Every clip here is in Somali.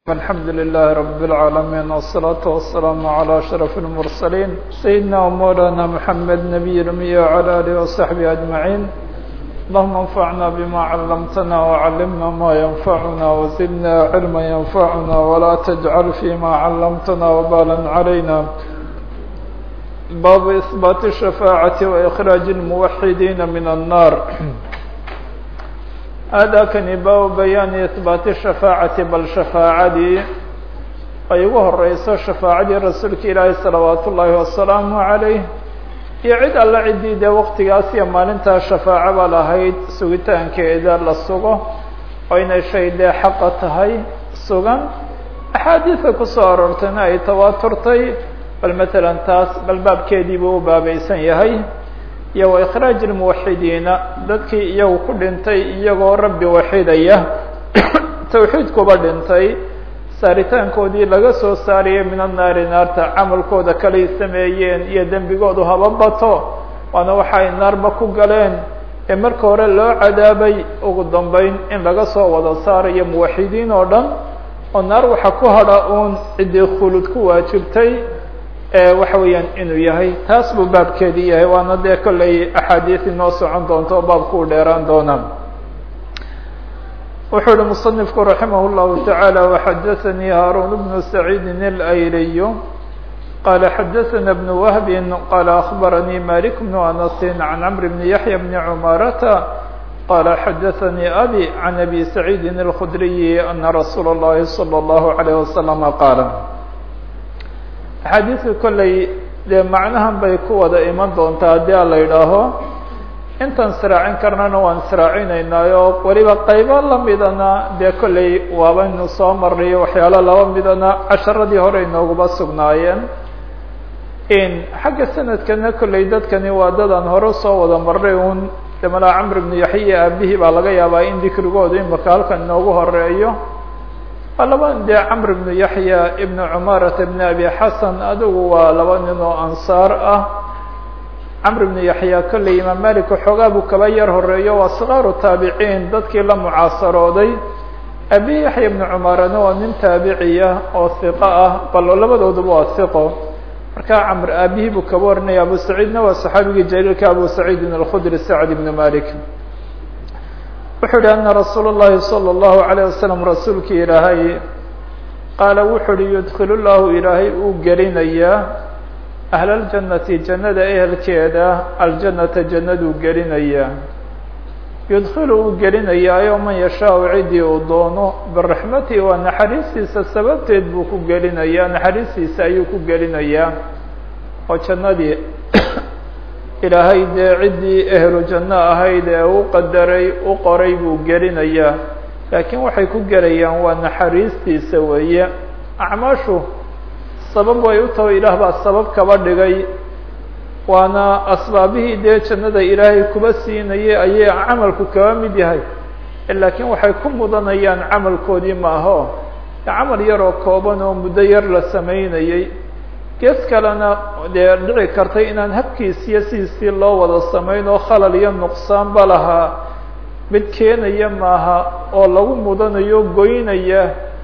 الحمد لله رب العالمين والصلاة والسلام على أشرف المرسلين سيدنا ومولانا محمد نبي الأمي وعلى آله وصحبه أجمعين اللهم انفعنا بما علمتنا وعلمنا ما ينفعنا وزدنا علما ينفعنا ولا تجعل فيما علمتنا وبالا علينا باب إثبات الشفاعة وإخراج الموحدين من النار aadaakani baabu bayaani ihbaati shafaacati bal shafaacadii ay ugu horeyso shafaacadii rasuulka ilaahi salawaatu ullaahi wasalaamu calayh iyo cid alla ciddii dee waktigaas iyo maalintaa shafaaco ba lahayd sugitaankeeda la sugo oo inay shay dee xaqa tahay sugan axaadiida kusoo aroortayna ay tawaaturtay bal matalan taas bal baabkeedii buu u baabaysan yahay iyo wa ikhraaji lmuwaxidiina dadkii iyagu ku dhintay iyagoo rabbi waxidaya tawxiidkuba dhintay saaritaankoodii laga soo saariyay min annaari naarta camalkooda kalay sameeyeen iyo dembigoodu haba bato waana waxa ay naarba ku galeen ee marka hore loo cadaabay ugu dambeyn in laga soo wada saarayo muwaxidiin oo dhan oo naar waxa ku hadha uun ciddii khulud ku waajibtay waxa weeyaan inuu yahay taas buu baabkeedii yahay waana dee kollay axaadiis inoo socon doonto oo baabku u dheeraan doonaa wuxuu uhi muصنifku raximah الlahu taعaalى وxadaثnii haaruun bnu saciidi اlayriy qala xadaثna bn wahbi qala aخbaranii malik bn anasi can cmr bn yaحya bn cmarata qala xadaثanii abi can abi saciidi الkudriyi ana rasuula الlahi slى الlahu عalيه waslم qaala axaadiidka kollay dee macnahan bay ku wada iman doontaa haddii a la yidhaaho intaan sraacin karnana waan sraacinaynaayoo weliba qaybo lamidana dee kollay waabaynu soo marnayo waxyaalo laba midana casharadii hore inoogaba sugnaayeen xagga sanadkana kollay dadkani waa dadaan hore usoo wada marnay un de malaa camr bnu yaxya aabihii baa laga yaabaa in dikrigoodu imaka halkan inoogu horeeyo waa laba dee camr bnu yaxya ibnu cumarata ibn abi xasan adigu waa laba nin oo ansaar ah camr bnu yaxya kolley imaam malik xoogaa buu kaba yar horeeyo waa sikaaru taabiciin dadkii la mucaasarooday abi yaxya ibnu cumarana waa nin taabiciya oo hiqo ah bal labadooduba waa hiqo markaa camr aabihii buu kaba warinaya abu saciidna waa saxaabigii jaliilka abu saciidin alkhudri sacd ibnu malik wuxuu yihi ana rasuul الlahi salى الlahu عalيه wasalam rasuulkii ilaahay qaala wuxuu uhi yudkil llahu ilaahay uu gelinayaa ahl اljannati jannada ehelkeeda aljanata jannaduu gelinayaa yudkilu uu gelinayaayo man yashaau cidii uu doono biraxmatihi waa naxariistiisa sababteed buu ku gelinayaa naxariistiisa ayuu ku gelinayaa oo jannadii ilaahay dee ciddii ehlu janno ahayd ee u qadaray u qoray buu gelinayaa laakiin waxay ku gelayaan waa naxariistiisa weeye acmaashu sabab way u taho ilaah baa sabab kaba dhigay waana asbaabihii dee jannada ilaahay kuba siinayay ayay camalku kaba mid yahay laakiin waxay ku mudanayaan camalkoodii maaho camal yaroo kooban oo muddo yar la samaynayey gees kalena dee dhici kartay inaan habkiisiyo sidiisii loo wada samayn oo khalal iyo nuqsaanba lahaa mid keenaya maaha oo lagu mudanayo goynaya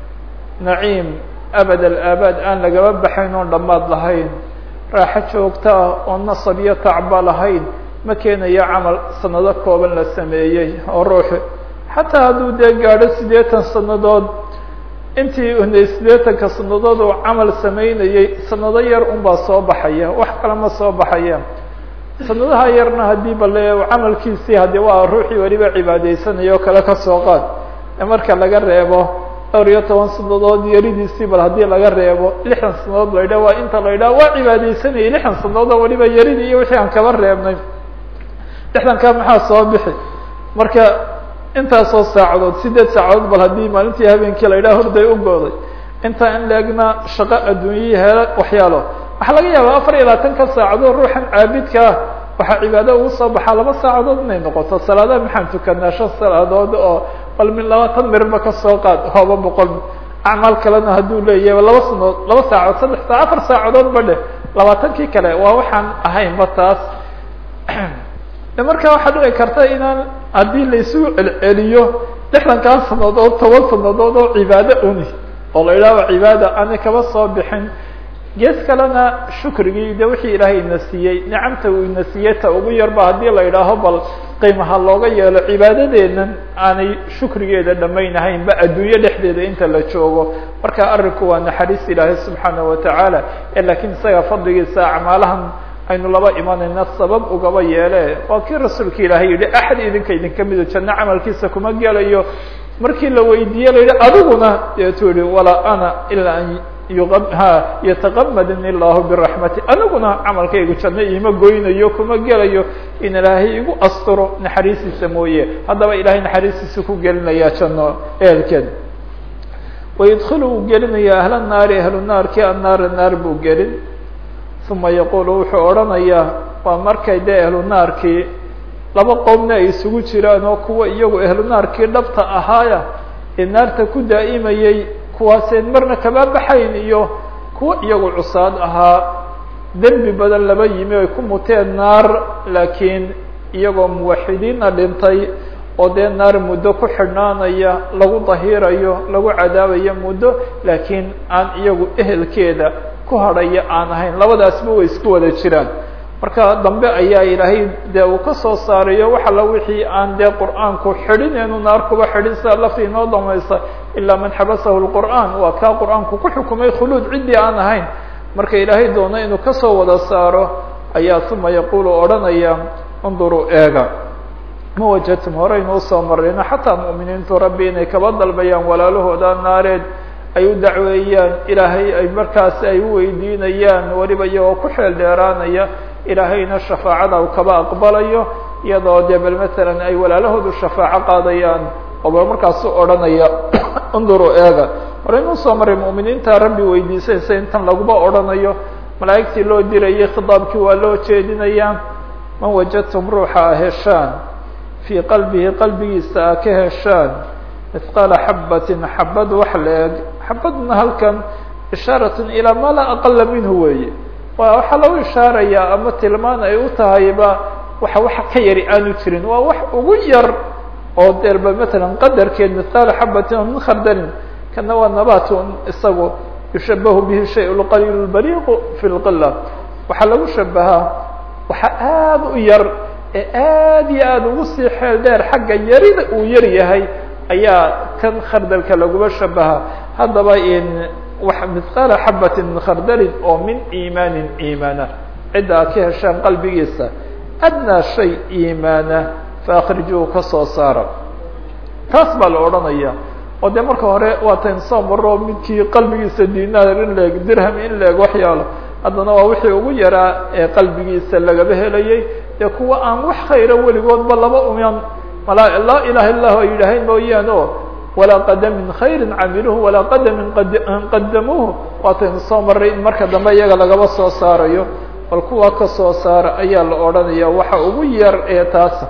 naciim abad alaabaad aan lagaba baxayn oon dhammaad lahayn raaxo joogto ah oo nasab iyo tacba lahayn ma keenayo camal sanado kooban la sameeyey oo ruuxi xataa hadduu dee gaadho siddeetan sannadood intii unay siddeetanka sanadood uu camal samaynayey sanado yar unbaa soo baxaya wax kale ma soo baxaya sanadaha yarna haddii bale camalkiisii haddii waa ruuxii weliba cibaadeysanaya oo kale kasoo qaad marka laga reebo dhowr iyo toban sanadood yaridiisii bal haddii laga reebo lixdan sanadood la yidhah waa inta la yidhaha waa cibaadeysanayay lixdan sanadood oo weliba yaridii iyo wixii aan kaba reebnay lixdankaa maxaa soo bixi marka intaasoo saacadood sideed saacadood bal haddii maalintii habeenkii la yidhaha horday u gooday intaa in laegna shaqo adduunyihii hele waxyaalo waxaa laga yaabaa afar iyo labaatanka saacadood ruuxan caabidka ah waxaa cibaado ugu soo baxaa laba saacadood inay noqoto salaadaha maxaan tukanaa shan salaadood oo bal min labaatan mirba kasoo qaad hooba boqol acmaal kalena hadduu leeyahay laba sanood laba saacadood saddex saa afar saacadood ba dheh labaatankii kale waa waxaan ahaynba taas de markaa waxaa dhici karta inaan haddii laysugu celceliyo lixdankaa sanadood toban sanadood oo cibaado uni oo la idhahdo cibaada aanay kaba soo bixin gees kalena shukrigii de wixii ilaahay ina siiyey nicamta uu ina siiyey ta ugu yarba haddii la idhaaho bal qiimaha looga yeelo cibaadadeennan aanay shukrigeeda dhamaynahayn ba adduunyo dhexdeeda inta la joogo marka arrinku waa naxariis ilaahay subxaana watacaala lakiin isaga fadligiisa acmaalahan aynu laba imanayna sabab ugaba yeele waa kii rasuulka ilaahay yihi axad idinka idinka mido janno camalkiisa kuma gelayo markii la weydiiye la yihi adiguna deetuu yihi walaa ana ilaa an yataqamadni illahu biraxmati aniguna camalkaygu janno iima goynayo kuma gelayo in ilaahay igu asturo naxariistiisa mooye haddaba ilahay naxariistiisa ku gelinaya janno ehelkeed wayudkilu wuu gelinaya ahla naari ahlu naarki annaara naar buu gelin uma yaqulu wuxuu odhanayaa waa markay dee ahlu naarkii laba qowmna ay isugu jiraan oo kuwa iyagu ahlu naarkii dhabta ahaaya ee naarta ku daa'imayey kuwaaseen marna kama baxayn iyo kuwa iyagu cusaad ahaa dembi badan laba yimi ay ku muteen naar laakiin iyagoo muwaxidiina dhintay oo dee naar muddo ku xidhnaanaya lagu dahirayo lagu cadaabayo muddo laakiin aan iyagu ehelkeeda ku hadhaya aan ahayn labadaasba way isku wada jiraan marka dambe ayaa ilaahay dee uu ka soo saarayo wax alla wixii aan dee qur'aanku xidhin eenu naar kuba xidhin sida lafti inoo damaysa ilaa man xabasahu lqur'aan waa kaa qur'aanku ku xukumay khuluud ciddii aan ahayn marka ilaahay doono inuu kasoo wada saaro ayaa uma yaqulu odhanaya unduruu eega ma wajadtum horeynu usoo marayno xataa mu'miniintu rabbi inay kaba dalbayaan walaalahooda naareed ay u dacweeyaan ilaahay ay markaasi ay u weydiinayaan weliba iyagoo ku xeel dheeraanaya ilaahayna shafaacada u kaba aqbalayo iyadoo dee bal matalan ay walaalahoodu shafaaco qaadayaan oo bal markaasu odhanaya unduru eega horeynu usoo maray mu'miniinta rabbi weydiisaysa intan laguba odhanayo malaa'igtii loo dirayay khitaabkii waa loo jeedinayaa man wajadtum ruuxa a heshaan fii qalbihi qalbigiisa a ka heshaan mithqaala xabatin xabad wax la-eg xabadna halkan ishaaratun ilaa ma laa aqala minhu weeye waa waxaa lagu ishaarayaa ama tilmaan ay u tahayba waxa wax ka yari aanu jirin waa wax ugu yar oo deerba matalan qadarkeed mithqaala xabatin oo min khardalin kana waa nabatun isagu yushabahu bihi shay lqaliil bariiqu fi lqila waxaa lagu shabahaa waxa aada u yar ee aad iyo aada ugu sii xeel dheer xagga yarida uu yar yahay ayaa kan khardalka laguma shabaha haddaba in wax mithqaala xabatin min khardalin oo min iimaanin iimaana cidda aad ka heshaan qalbigiisa adnaa shay iimaana faakrijuhu ka soo saara taas baa la odhanaya oo dee marka hore waatan soo maro midkii qalbigiisa dinaar in leeg dirham in leeg waxyaalo haddana waa wixii ugu yaraa ee qalbigiisa lagaba helayay dee kuwa aan wax khayra weligoodba laba uman mala laa ilaha illahu ay yidhaaheen mooyaan o walaa qadamin khayrin camiluhu walaa qadamin qadamuuhu waataynu soo maray in marka dambe iyaga lagaba soo saarayo bal kuwa ka soo saara ayaa la odhanaya waxa ugu yar ee taasa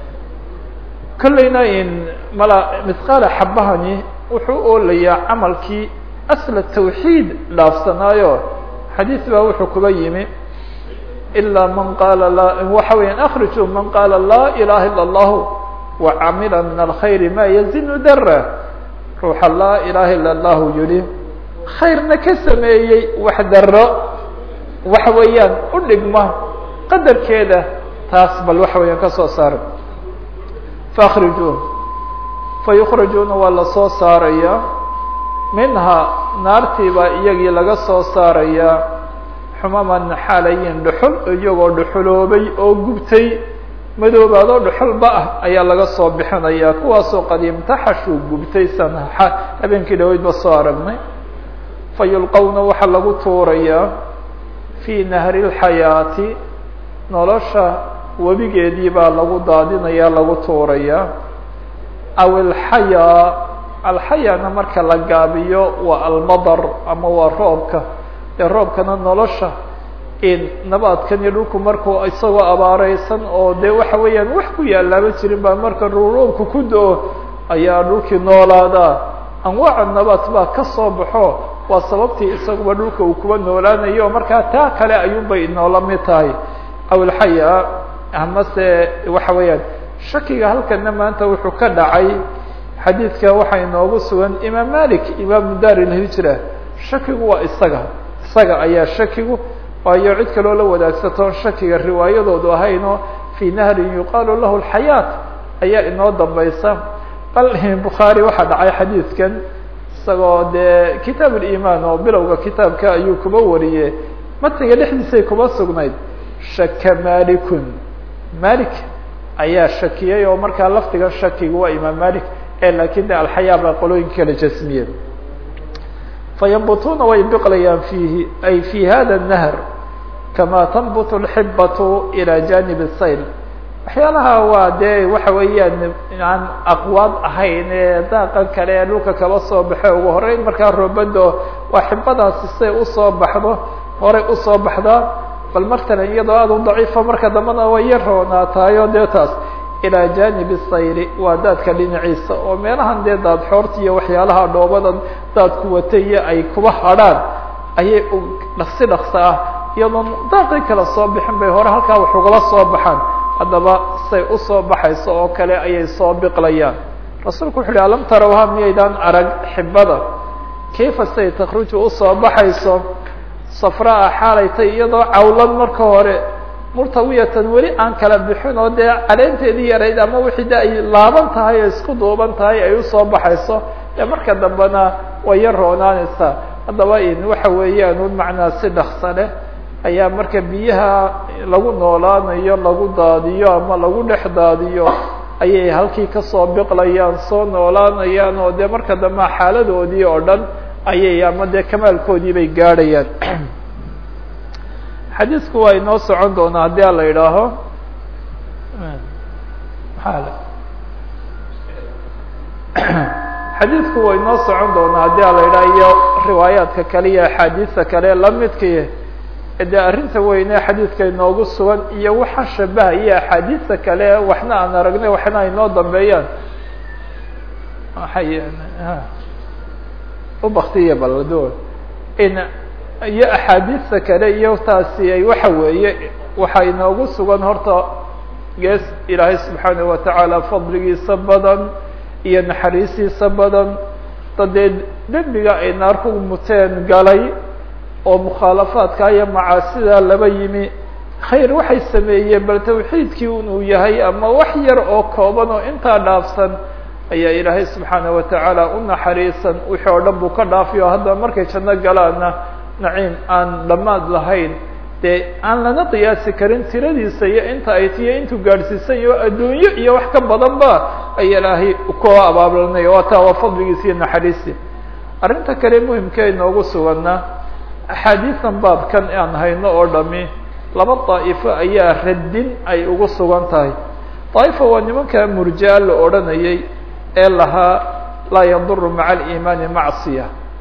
kollayna in mala mithqaala xabahani wuxuu oolayaa camalkii asla tawxiid dhaafsanaayo xadiis baa wuxuu kuba yimi ilaa man qaala la waxa weeyaan akrijuu man qaala laa ilaha ila allahu wacamila min alkhayri ma yazinu dara ruuxa laa ilaha ila allahu yihi khayrna ka sameeyey wax daro waxa weeyaan u dhigma qadarkeeda taas bal waxa weeyaan ka soo saara faakrijuun fayukrajuuna waa lasoo saaraya minhaa naartii baa iyagii laga soo saarayaa xumaman xaalayin dhuxul iyagoo dhuxuloobay oo gubtay madoobaadoo dhuxulba ah ayaa laga soo bixinayaa kuwaasoo qadiimtaxashuu gubtay san habeenkii dhaweydba soo aragnay fa yulqowna waxaa lagu tuurayaa fii nahri lxayaati nolosha webigeedii baa lagu daadinayaa lagu tuurayaa aw alxayaa alxayaana marka la gaabiyo waa almadar ama waa roobka dee roobkana nolosha in nabaadkan iyo dhulku markuu isagoo abaareysan oo dee waxa weeyaan wax ku yaalaaba jirin baa marka roobku ku do-o ayaa dhulkii noolaadaa anwaaca nabaad baa ka soo baxo waa sababtii isaguba dhulka uu kuba noolaanayo markaa taa kale ayuunbay inoola mid tahay aw alxayaa amase waxa weeyaan shakiga halkana maanta wuxuu ka dhacay xadiidka waxaa inoogu sugan imaam malik imaamu dar ilhijra shakigu waa isaga isaga ayaa shakigu waayo cid kaloo la wadaagsato shakiga riwaayadoodu ahayno fii nahrin yuqaalu lahu alxayaat ayaa inoo dambaysa bal bukhaari waxaa dhacay xadiidkan isagoo dee kitaab ulimaan oo bilowga kitaabka ayuu kuba wariye matiga dhexdiisay kuba sugnayd shaka malikun malik ayaa shakiyey oo markaa laftiga shakigu waa imaam malik ee laakin de alxayaa baa qolooyinka kala jasmiye fayambutuna way biqlayaan fiihi ay fi hada الnahr kama tanbut اlxibatu ilى janib الsayl waxyaalaha waa dee waxa weeyaan aan aqwaad ahayn ee daaqan kale ee dhulka kaba soo baxe ugu horeyn markaa roobado waa xibadaasi say usoo baxdo horay usoo baxdaa bal martalan iyadoo aad u daciifa marka dambana way yar roonaataayo dee taas ilaa janibi sayri waa daadka dhinaciisa oo meelahan dee daad xoorta iyo waxyaalaha dhoobadan daadku wataiyo ay kuba hadrhaan ayay dhaqsi dhaqsa ah iyadoon daaqii kala soo bixin bay hore halkaa wax ugala soo baxaan haddaba say usoo baxayso oo kale ayay soo biqlayaan rasuulku wuxu uhi alam tarawha miyaydaan arag xibada kayfa say takruju usoo baxayso safraa xaalaytay iyadoo cawlan marka hore murtawiyatan weli aan kala bixin oo dee caleenteedii yarayd ama wixii de ay laaban tahay o isku duuban tahay ay usoo baxayso ee marka dambena way yar roonaanaysaa haddaba in waxa weeyaan un macnaa si dhaksa leh ayaa marka biyaha lagu noolaanayo lagu daadiyo ama lagu dhex daadiyo ayay halkii kasoo biqlayaan soo noolaanayaan oo dee marka dambe xaaladoodii oo dhan ayay ama dee kamaalkoodii bay gaadhayaan xadiisku waa inoo socon doonaa haddii a la idhaaho xadiisku waa inoo socon doonaa haddii a la idhaho iyo riwaayaadka kale iyo axaadiista kale lamidkii dee arrinta weyne xadiidka inoogu sugan iyo waxa shabahaya axaadiista kale waxna aan aragnay waxna ay noo dambeeyaan waay ubaktiya balado in iyo axaadiista kale iyo taasi ay waxa weeye waxaa inoogu sugan horta gees ilaahay subxaanaه watacaala fadligiisa badan iyo naxariistiisa badan dadee dembiga ay naar ku muteen galay oo mukhaalafaadka iyo macaasida laba yimi khayr waxay sameeyeen bal tawxiidkii inuu yahay ama wax yar oo kooban oo intaa dhaafsan ayaa ilaahay subxaanaه watacaala u naxariisan wixii oo dhan buu ka dhaafiyo haddaba markay janno galaana naciim aan dhammaad lahayn dee aan lana qiyaasi karin tiradiisa iyo inta ay tiyo intuu gaadhsiisan iyo adduunyo iyo wax ka badan ba ay ilaahay ku abaablanay waa taa waa fadligiisa iyo naxariisi arrinta kale muhimka inoogu suganna axaadiisan baabkan aan hayno oo dhami laba daa'ifo ayaa radin ay ugu sugan tahay daa'ifa waa nimanka murjaa la odhanayay ee lahaa laa yaduru maca aliimaani macsiya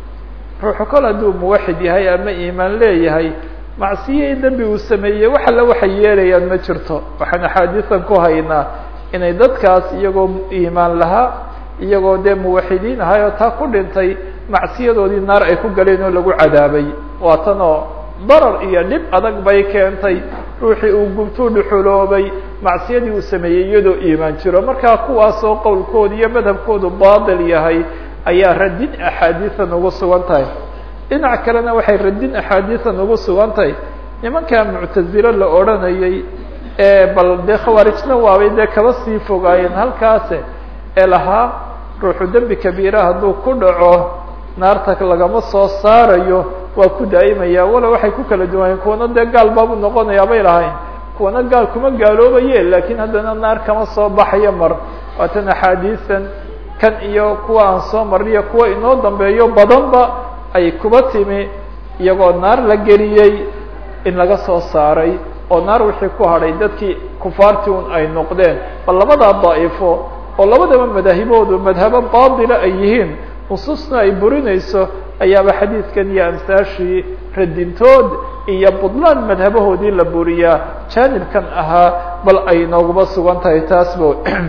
ruuxu kol hadduu muwaxid yahay ama iimaan leeyahay macsiye dembi uu sameeyey wax alla waxay yeelayaan ma jirto waxaan axaadiisan ku haynaa inay dadkaas iyagoo iimaan lahaa iyagoo dee muwaxidiin ahay oo taa ku dhintay macsiyadoodii naar ay ku galeen oo lagu cadaabay waa tan oo darar iyo dhib adag bay keentay ruuxii uu gubtuu dhuxuloobay macsiyadii uu sameeyey iyadoo iimaan jiro markaa kuwaasoo qowlkooda iyo madhabkoodu baatil yahay ayaa radin axaadiisan ugu sugan tahay dhinac kalena waxay radin axaadiisan ugu sugan tahay nimankaa muctazilo la odhanayay ee bal dee khawaarijna waabay dee kaba sii fogaayeen halkaase ee lahaa ruuxu dembi kabiira hadduu ku dhaco naarta lagama soo saarayo waa ku daa'imaya wala waxay ku kala duwanayeen kuwana dee gaal baabu noqonayaa bay lahayn kuwana gaal kuma gaaloobaye laakiin haddana naar kama soo baxayo mar waatan axaadiisan kan iyo kuwa aan soo marniyo kuwa inoo dambeeyo badanba ay kuba timi iyagoo naar la geliyey in laga soo saaray oo naar wixii ku hadhay dadkii kufaartii un ay noqdeen bal labadaa daa'ifo oo labadaba madaahiboodu madhabo baatila ay yihiin nusuusna ay burinayso ayaaba xadiidkan iyo amsaashii radintood iyo budlaan madhabahoodii la buriyaa jaanibkan ahaa bal ay nooguma sugan tahay taasba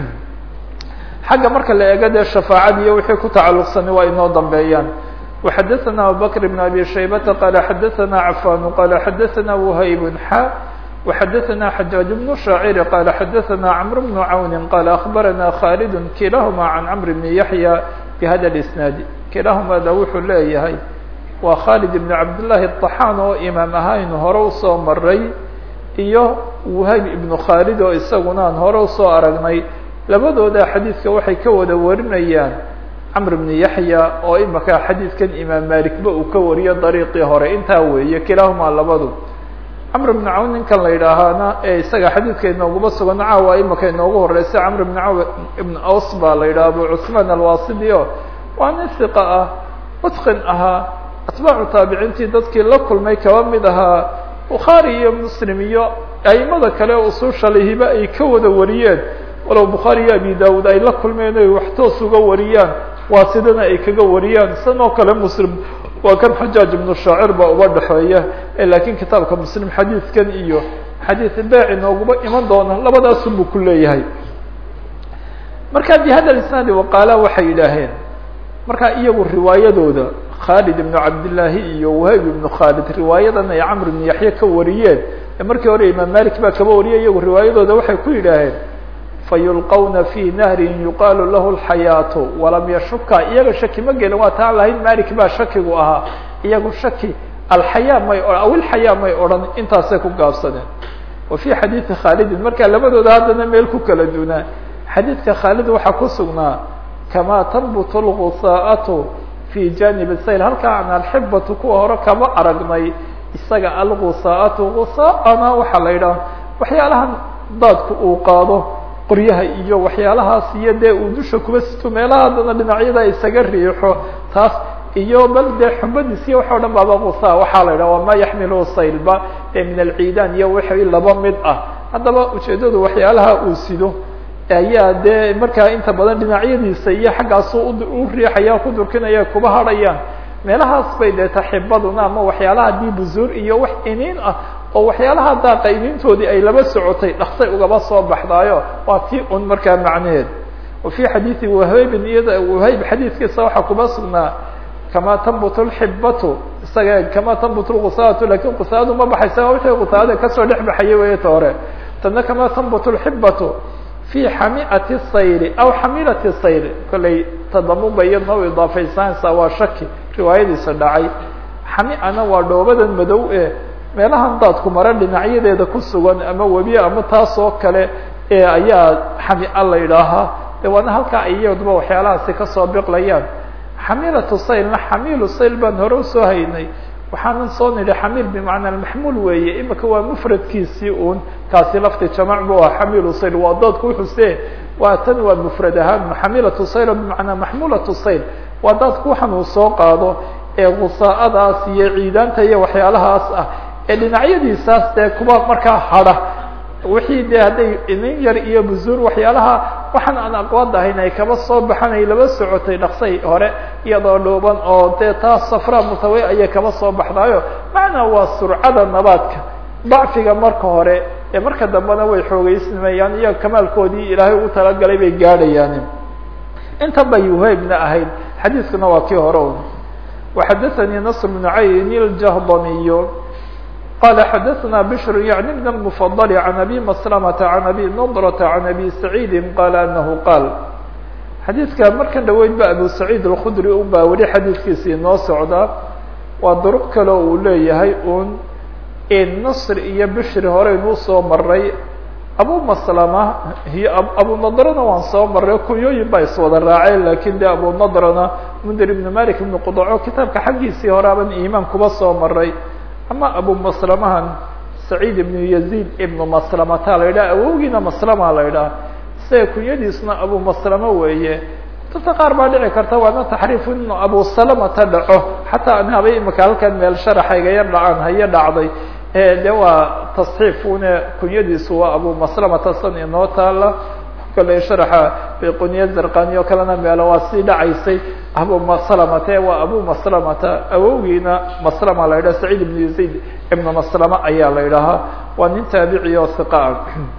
xagga marka la eego dee shafaacad iyo wixii ku tacalluqsani waa inoo dambeeyaan وxadثna abubكر بن abي شhaybةa qال xadثna cafan qال xadثna وhayb xa وxadثna xajاaج بن شhaacir qال xadثna cمر بن cawn qال أخbarana khالد kilahma عan cمر بن yaحyى بhada الإsناad kilahumada wuxuu leeyahay waa khالد بن cabdاللahi الطaxاn oo imaam ahaynu hore usoo maray iyo whayb iبن khالد oo isaguna aan hore usoo aragnay labadooda xadiidka waxay ka wada warinayaan cمر بن yaحyى oo imaka xadiidkan imaam malikba uu ka wariyo dariiqii hore intaa weeye kilahuma labadu cmr بن cawn ninkan la yidhaahaana ee isaga xadiidka inooguma sugan caawa imaka inoogu horeysa cmr بن caw ibn aws baa la yidhaha abu cثmaan alwasidi o waa nin hiqa ah mutqin ahaa atbaacu taabiciintii dadkii la kulmay kaba mid ahaa bukhaari iyo muslim iyo aimada kale ususha lihiba ay ka wada wariyeen walow bukhaari iyo abi dawud ay la kulmeen oy wax toos uga wariyaan waa sidana ay kaga wariyaan san oo kale muslim waa kan xajaaj ibnu shaacir baa uba dhexeeya laakiin kitaabka muslim xadiidkan iyo xadiid baaci nooguma iman doona labadaasun buu ku leeyahay marka bihada isnaadi waqaala waxay yidhaaheen marka iyagu riwaayadooda khaalid ibnu cabdillaahi iyo wahayb ibnu khaalid riwaayadan ay camr ibnu yaxya ka wariyeen ee markii hore imaam malik baa kaba wariyay iyagu riwaayadooda waxay ku yidhaaheen fayulqawna fi nahrin yuqaalu lahu lxayaatu walam yashuka iyaga shaki ma gelin waa taan lahayn malik baa shakigu ahaa iyagu shaki alxayaa may aw ilxayaa may odhan intaasay ku gaabsadeen wa fi xadiidi khaalidin marka labadooda haddana meel ku kala dunaa xadiidka khaalid waxaa ku sugnaa kamaa tanbutu lgusaa'atu fi janib sayl halkaa an alxibatu kuwa hore kama aragnay isaga algusaa'atu gusaa'ana waxaa la yidhaha waxyaalahan daadku uu qaado qoryaha iyo waxyaalahaas iyo dee uu dusha kuba sito meelaha haddana dhinacyada isaga riixo taas iyo bal dee xubadiis iyo waxa o dhan baaba gusaa waxaa la yidhaha wama yaxmilu saylba ee min alciidaan iyo wixii laba mid ah haddaba ujeedadu waxyaalaha uu sido ayaa dee markaa inta badan dhinacyadiisa iyo xaggaasu u riixaya ku durkinaya kuba hadhayaan meelahaas bay dee taxibaduna ama waxyaalaha dii buzuur iyo wax iniin ah oo waxyaalaha daaqa iniintoodii ay laba socotay dhaksay ugaba soo baxdaayo waa tii un markaa macnaheed wa fi xadiidi wahaybin iyada wahayb xadiidkiisa waxaa kuba sugnaa kama tanbut lxibatu isaga kama tanbut lgusaatu lakin gusaadu ma baxaysa wixii gusaada kasoo dhex baxayay wayta hore tana kama tanbut lxibatu fi xamiati sayri aw xamilati sayri kollay tadamuba iyadna u idaafaysaansa waa shaki riwaayadiisa dhacay xamiana waa dhoobadan madow e meelahan daadku mare dhinacyadeeda ku sugan ama webi ama taas oo kale ee ayaa xamia la yidhaahaa de waana halkaa iyaduba waxyaalahaasi kasoo biqlayaan xamilatu saylna xamiilu sayl baan hore usoo haynay waxaanan soo nidhi xamiil bimacnaa maxmuul weeye imika waa mufradkiisii un kaasi lafti jamac bu ah xamiilu sayl waa daadku wuxuse waa tan waa mufrad ahaan xamilatu sayl bimacnaa maxmulatu sayl waa daadku waxan uu soo qaado ee gusaa'adaas iyo ciidaanta iyo waxyaalahaas ah ee dhinacyadiisaas dee kuwa markaa hadha wixii de hadday inin yar iyo buzuur waxyaalaha waxaan aan aqwaad ahayn ay kaba soo baxan ay laba socotay dhaqsay hore iyadoo dhooban oo dee taas safra mutawe ayay kaba soo baxdaayo macnaa waa surcada nabaadka dacfiga marka hore ee marka dambena way xoogeysnamayaan iyo kamaalkoodii ilaahay ugu talagalay bay gaadhayaan inta bay uhaybna ahayd xadiiskuna waa kii hore un waxadathanii nasr bnu cayn iljahdamiy qال xdثna بشر yعnي بن المفضل عن أbي مسلمة عن أbي نضرة عن أbي سعيد qال أنه qاal xadيiثka markan dhaweyd ba أbو سعيد الkخdري un baa weli xadiiثkiisa inoo socda waa duruq kale uu leeyahay un نصr iyo bشri horeynuu soo maray abu مسلمة iyo abu نضrna waan soo maray kunyooyin baa iswada raaceen lakin de abu نضrna mndir بن mالك بن qdco kitaabka xaggiisii horaaban imaan kuba soo maray ama abu maslamahan saciid ibnu yaziid ibnu maslamata la yidhaha awowgiina maslama la yidhaha isaga kunyadiisna abu maslamo weeye dadka qaar baa dhici karta waana taxriif inu abu salamata dhaco xataa an habay imika halkan meel sharaxayga yar dhacaan hayo dhacday de waa tasxiifune kunyadiisu waa abu maslamata san inoo taala kale sharaxa bayquniya zarqani oo kalena meelo waa sii dhacaysay abu maslamate waa abu maslamata awowgiina maslama la yidhaha saciid ibnu yaziid ibnu maslama ayaa la yidhahaa waa nin taabici oo hiqaa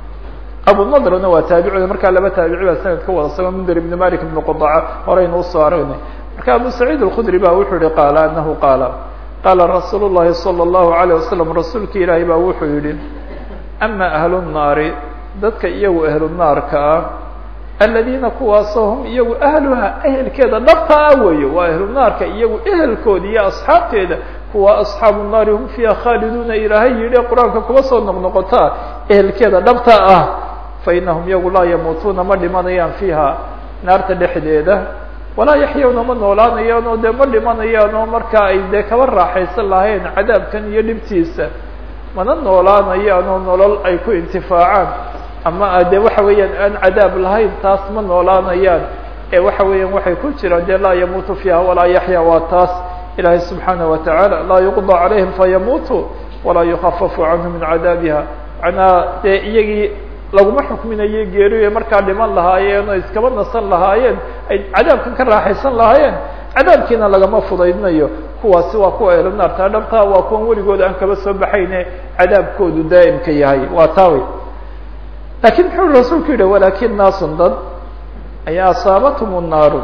abu nadrna waa taabici markaa laba taabici baa sanadka wada sago mnder ibn malik ibn qudaca horeynu usoo aragnay marka abu saciid alkhudri ba wuxuu yihi qaala anahu qaala qaala rasuul llahi salى اllahu alayه wasalam rasuulki ilaahay baa wuxuu yihi ama ahlu nnaari dadka iyagu ahlu naarka ah aladiina kuwaasoo hum iyagu ahluha ehelkeeda dhabta ah weeye waa ahlu naarka iyagu ehelkooda iyo asxaabteeda kuwa asxaabu nnaari hum fiiha khaaliduuna ilaahay yidhi qur-aanka kuba soo noqnoqotaa ehelkeeda dhabta ah fa inahum iyagu laa yamuutuuna ma dhimanayaan fiiha naarta dhexdeeda walaa yaxyawna ma noolaanayaan oo dee ma dhimanayaan oo markaa ay dee kaba raaxaysan lahayn cadaabkan iyo dhibtiisa mana noolaanayaan oo nolol ay ku intifaacaan ama dee waxa weeyaan aan cadaab lahayn taas ma noolaanayaan ee waxa weeyaan waxay ku jiraan dee laa yamuutu fiiha walaa yaxya waa taas ilaahay subxaanaه wa tacaala laa yuqضى calayhim fayamuutu walaa yukafafu canhu min cadaabiha macnaa dee iyagii laguma xukminayo geeriyo markaa dhiman lahaayeen oo iskaba nasan lahaayeen ay cadaabkan ka raaxaysan lahaayeen cadaabkiina lagama fudaydnayo kuwaasi waa kuwa ehlu naarta dhabtaa waa kuwan weligood aan kaba soo baxayne cadaabkoodu daa'imka yahay waa taawi lakin muxuu rasuulku yihi walakin naasun dad ayaa asaabathum naaru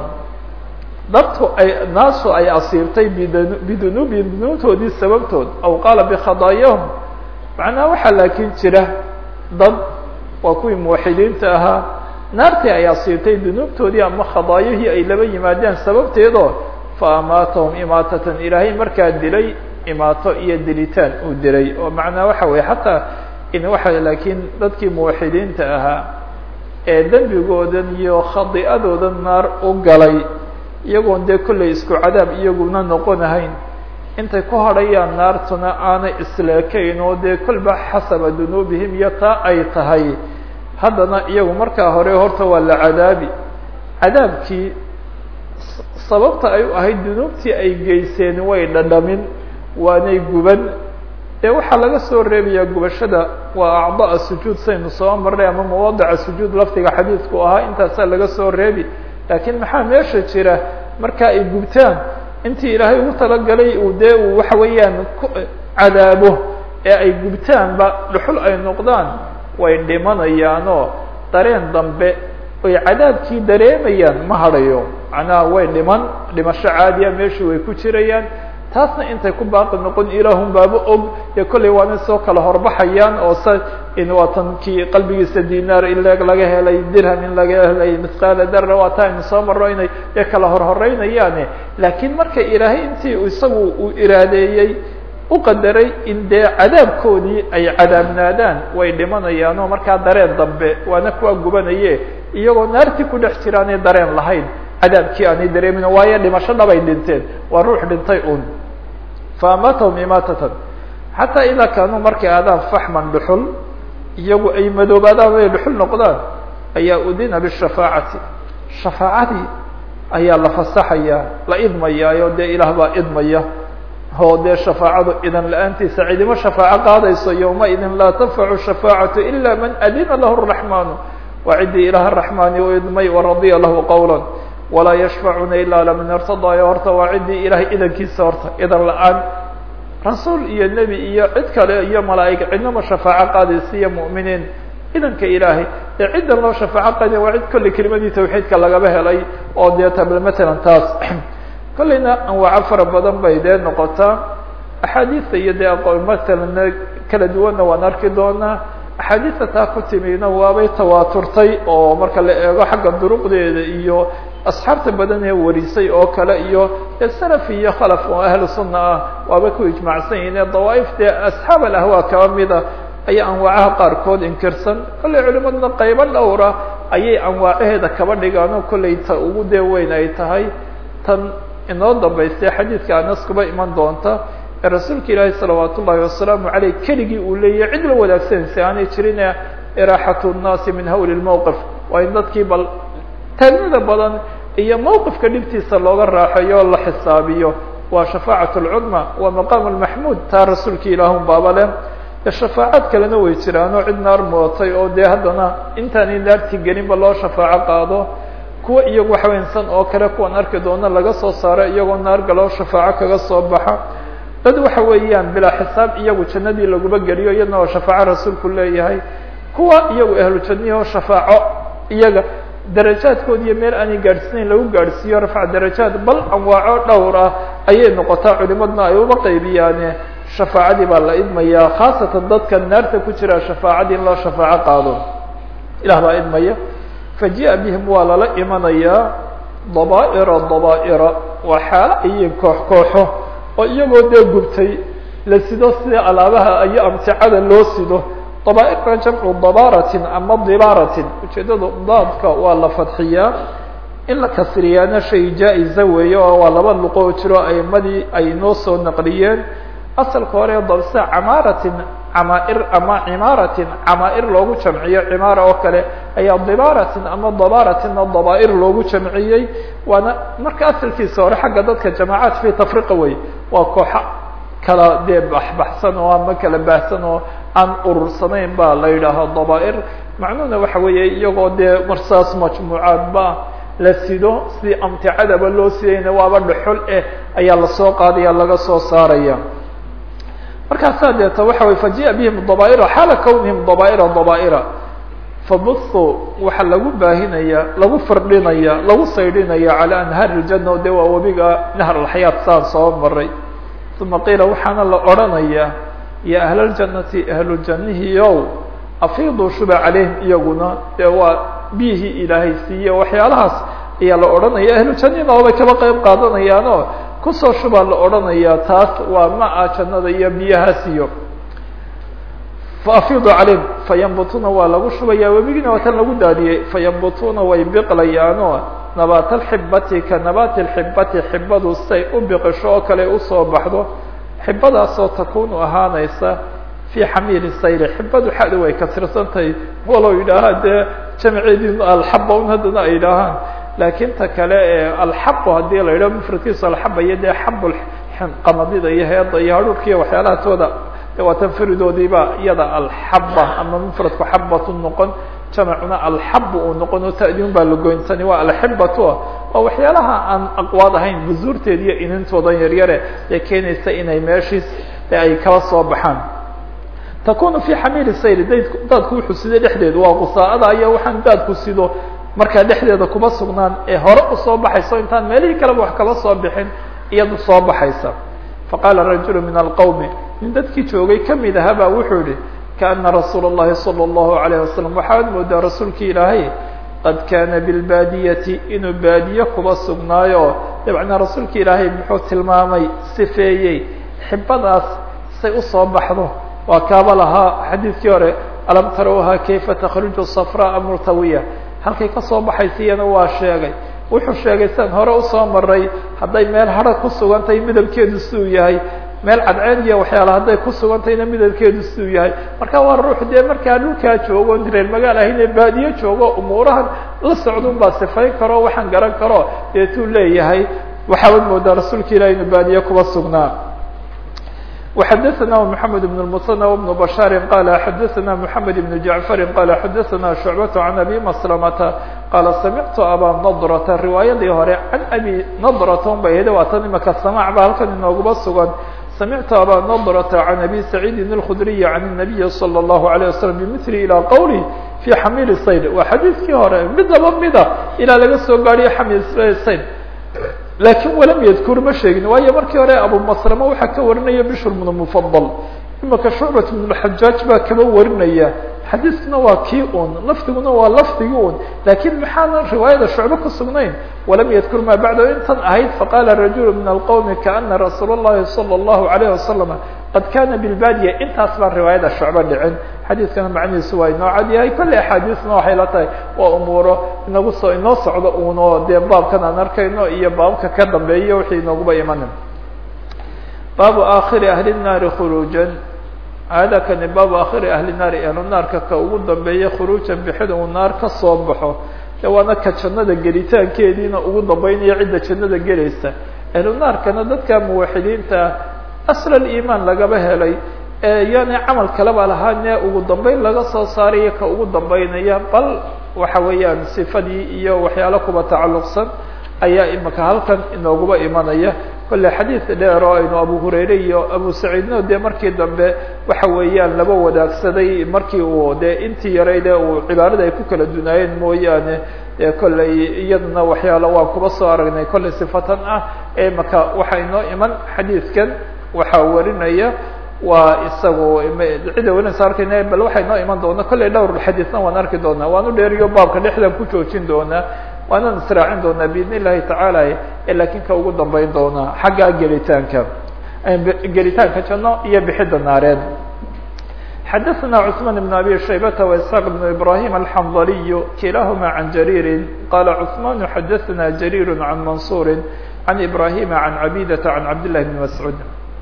dadku ay naasu ay asiibtay bidunuubihim dunuubtoodii sababtood aw qaala bikhadaayahum macnaha waxaa laakiin jira dad waa kuwii muwaxidiinta ahaa naartii ay asiibtay dunuubtoodii ama khadaayihii ay laba yimaadeen sababteedoo fa amaatahum imaatatan ilaahay markaa dilay imaato iyo dilitaan uu dilay oo macnaa waxa weye xataa in waxa laakiin dadkii muwaxidiinta ahaa ee dembigoodan iyo khadi'adoodan naar u galay iyagoon dee kollay isku cadaab iyaguna noqonahayn intay ku hadhayaan naartuna aanay isleekayn oo dee kolba xasaba dunuubihim iyo taa ay tahay haddana iyagu markaa hore horta waa la cadaabi cadaabkii sababta ay u ahayd dunuubtii ay geyseen way dhadhamin waanay guban ee waxaa laga soo reebayaa gubashada waa acda'a sujuud saynu soo marnay ama mawaadica sujuud lafdiga xadiidku ahaa intaasaa laga soo reebi laakiin maxaa meesha jira marka ay gubtaan intii ilaahay ugu talagalay uu dee uu waxa weeyaan ku cadaabo ee ay gubtaanba dhuxul ay noqdaan way dhimanayaanoo dareen dambe oy cadaabkii dareemayaan ma hadhayo macnaha way dhiman dhimasho caadiya meeshii way ku jirayaan taasna intay ku baaqi noqon ilaahun baaba og dee kollay waana soo kala horbaxayaan oo sa in waatan kii qalbigiisa dinaar in laga helay dirham in laga helay mithqaala dara waa taa aynu soo marro inay dee kala horhoreynayaane laakiin marka ilaahay intii isagu uu iraadeeyey u qadaray in dee cadaabkoodii ay cadaabnaadaan way dhimanayaan oo markaa dareen dambe waana kuwa gubanaye iyagoo naartii ku dhex jiraanay dareen lahayn cadaabkii aanay dareemin waayo dhimasho dhabay dhinteen waa ruux dhintay un faamatahum imaatatan xataa idaa kaanuu markay aadaan faxman dhuxul iyagu ay madoobaadaan ay dhuxul noqdaan ayaa udina bishafaacati shafaacadii ayaa la fasaxayaa la idmayaayo dee ilaah baa idmaya oo dee shafaacadu idan la-aantiisa cidimo shafaaco qaadayso yowma idin laa tanfacu shafaacatu ila man adina lahu raxmaanu waa ciddii ilaah raxmaani u idmay waradiya lahu qowla walaa yashfacuna ilaa laman irtadaayo horta waa ciddii ilahay idankiisa horta idan la-aan rasuul iyo nebi iyo cid kale iyo malaa'ig cidnama shafaaco qaadaysa iyo mu'miniin idanka ilaahay ee ciddan loo shafaaco qaadaya waa cid kolley kelimadii tawxiidka lagaba helay oo dee tabl matalan taas kollayna anwaaco fara badan bay dee noqotaa axaadiista iyo dee aqoon matalan kala duwanna waan arki doonaa axaadiista taa ku timina waabay tawaaturtay oo marka la eego xagga duruqdeeda iyo asxaabta badan ee warisay oo kale iyo dee salaf iyo khalaf oo ahlu sunna ah waabay ku ijmaacsan yihin ee dawaaif dee asxaab alahwaa kaba mida ayaa anwaacaha qaarkood inkirsan kollay culimaduna qaybo dhowra ayay anwaacaheeda kaba dhigaan oo kollay ta ugu dee weyn ay tahay tan inoo dambaystay xadiidka anas kuba iman doonta ee rasuulka ilaahi salawaat ullahi wasalaamu caleyh keligii uu leeyahy cid la wadaagsanaysa aanay jirin iraaxatu nnaasi min hawli lmowqif waa in dadkii bal taagnida badan iyo mowqifka dhibtiisa looga raaxeeyo o la xisaabiyo waa shafaacat lcudma waa maqaam lmaxmuud taa rasuulka ilaahun baaba leh shafaacaad kalena way jiraan oo cid naar mudatay oo dee haddana intaanay naartii gelinba loo shafaaco qaado kuwa iyagu waxaweynsan oo kale kuwan arki doona laga soo saaro iyagoo naar galoo shafaaco kaga soo baxa dad waxa weeyaan bilaa xisaab iyagu jannadii laguba geliyo iyadna waa shafaaco rasuulku leeyahay kuwa iyagu ahlu janniyao shafaaco iyaga darajaadkood iyo meel aanay gaadhsiinayn lagu gaadhsiiyo rafca darajaad bal anwaaco dhowr ah ayay noqotaa culimadna ay uba qaybiyaane shafaacadii baa la idmaya khaasatan dadka naarta ku jira shafaacadii in loo shafaaco qaado ilah baa idmaya faji'a bihim waa lala imanayaa daba'ira daba'ira waa xaalo ayiin koox kooxo oo iyagoo dee gubtay la sido sida alaabaha iyo amticada loo sido dabaairna jamcu dabaaratin ama dibaaratin ujeedada daadka waa la fadxiyaa in la kasriyaana shay jaa-iza weeye oo waa laba luqo oo jiro aimadii ay noo soo naqliyeen asalka hore dabse camaaratin camaair ama cimaaratin camaair loogu jamciyo cimaara oo kale ayaa dibaaratin ama dabaaratinna dabaair loogu jamciyey waana marka asalkiisa hore xagga dadka jamaacaat fi tafriqa wey waa kooxa kala dee baxbaxsan oo ama kala baahsan oo aan urursanayn baa la yidhaaha dabaair macnuhuna waxa weeye iyagoo dee marsaas majmuucaadba la sido si amticadaba loo sidayna waaba dhuxul eh ayaa lasoo qaadaya laga soo saaraya markaasaa deeta waxa wey faji'a bihim dabaaira xaala kawnihim dabaaira dabaaira fabuhu waxaa lagu baahinaya lagu firdhinaya lagu saydhinaya calى anhaari اljana o de waa webiga nahr alxayaat saan soo maray uma qiila waxaana la odhanaya ya ahl اljanati ahluljanihiyow afiiduu shuba calayhim iyaguna dee waa biyihii ilaahay siiye waxyaalahaas ayaa la odhanaya ahlujanina obay kaba qeyb qaadanayaanoo kusoo shubaa la odhanaya taas waa ma-a jannada iyo biyahaas iyo faafidu calayhim fayambutuna waa lagu shubaya webigiina waa tan lagu daadiyey fayambutuna way biqlayaanoo nabaat alxibati ka nabaati alxibati xibadu say u biqisho oo kale usoo baxdo xibadaasoo takunu ahaanaysa fi xamiili sayri xibadu xada way kasirsantahay walow yidhaahaan dee jamceedii alxaba un haddana ay yidhaahaan laakiin ta kale ee alxabu haddii la yidhaho mufradkiisu alxaba iyo dee xabu qamadida iyo heeda iyo hadhuurkiiyo waxyaalahaasooda waa tan faridoodiiba iyada alxaba ama mufradku xabatu noqon jamacuna alxabu uu noqon oo ta'diun baa lagoyn tani waa alxibatu waa waxyaalaha aan aqwaad ahayn buzuurteed iyo inintoodan yaryare ee keenaysa inay meeshiis e ay kala soo baxaan takunu fi xamiili sayri dayd daadku wuxuu sido dhexdeedu waa qusaa'ada iyo waxaan daadku sido markaa dhexdeeda kuma sugnaan ee hore usoo baxayso intaan meelihii kaleba wax kaba soo bixin iyadu soo baxaysa faqaala rajulu min alqowmi nin dadkii joogay kamid aha baa wuxuu yihi kaana rasuula اllahi salى اllahu alayh wasalam waxaad moodaa rasuulki ilaahay qad kaana bilbaadiyati inuu baadiye kuba sugnaayo dabcna rasuulki ilaahay muxuu tilmaamay sifeeyey xibadaas say usoo baxdo waa kaaba lahaa xadiidkii hore alam tarawha kayfa takhruju safraa murtawiya halkay kasoo baxaysa iyana waa sheegay wuxuu sheegay sian hore usoo maray hadday meel hara ku sugantahay midabkeedu siduu yahay meel cadceed iyo waxyaala hadday ku sugantahayna midabkeedu siduu yahay marka waa ruux dee markaa dhulkaa joogo reer magaal ahayne baadiye joogo umuurahan la socdun baa sifayn karo waxaan garan karo deetuu leeyahay waxaabad moodaa rasuulka ilahi inu baadiye kuba sugnaa وxdثna محمد بن المثنى وبن بشhاaر qال xdثna محمد بن جعفر qال xdثna شعبة عن أbي مسلمة qال سمعت abا نضرة رواayadii hore عن أbي نضرة bay hd waa tan imaka سماع ba halkan inooguba sugan سمعت abا نضرة عن أbي سعيد الخdري عن النبي صلى الله عليه وسلم بمثل إلى qwله في xميل الصيد waa xadيiثkii hore midaba mida ilaa laga soo gaariyo xmيل صيد lakin walam yadkur ma sheegin waayo markii hore abumaslama waxaa ka warinaya bishr bnu mufadal imaka shucbat bn xajaaj baa kaba warinaya xadiiskuna waa kii un lafdiguna waa lafdigi un lakin maxaana riwaayada shucbe ku sugnayn walam yadkur ma bacda intan ahayd faqala rajul min alqowmi kaana rasuul اllahi salى اllahu alayh wasalam qad kana bilbadiya intaas baan riwaayada shucbe dhicin xadiiskana macnihiisu waa inoo cad yahay kolley axaadiisna waxay la tahay waa umuuro inagu soo inoo socdo uno dee baabkan aan arkayno iyo baabka ka dambeeya wixii inooguba imanin baabu aakhiri ahli الnaari khuruujan hada kani baabu aakhiri ahli naari ahlu naarka ka ugu dambeeya khuruujan bixida uu naar ka soo baxo de waana ka jannada gelitaankeediina ugu dambeynaya cidda jannada gelaysa ahlu naarkana dadka muwaxidiinta asl aliimaan lagaba helay yani camal kaleba lahaane ugu dambeyn laga soo saarayo ka ugu dambeynaya bal waxa weeyaan sifadii iyo waxyaalo kuba tacalluqsan ayaa imika halkan inooguba imanaya kolle xadiid dheer oo aynu abu hurayre iyo abu saciidno dee markii dambe waxa weeyaan laba wadaagsaday markii uu dee intii yarayde uu cibaarada ay ku kala dunaayeen mooyaane dee kolley iyaduna waxyaalo waan kuba soo aragnay kolley sifatan ah ee imaka waxaa inoo iman xadiidkan waxaa warinaya waa isagu cida weynaysa arkayna bal waxay noo iman doona kollay dhowr xadiisna waan arki doonaa waan u dheeriyo baabka dhexdan ku joojin doonaa waanaan israacin doonaa biidn illahi tacaala lakin ka ugu dambeyn doonaa xagga gelitaanka gelitaanka janno iyo bixidda naareed xadaثna cثman بn abi shaybata وإسحاq بn ibrahim alxandaliy kilahma can jarيiri qala cثman xadaثna jarيir can mansuri can ibrahima can cabidata can cabd لlahi bn mascuud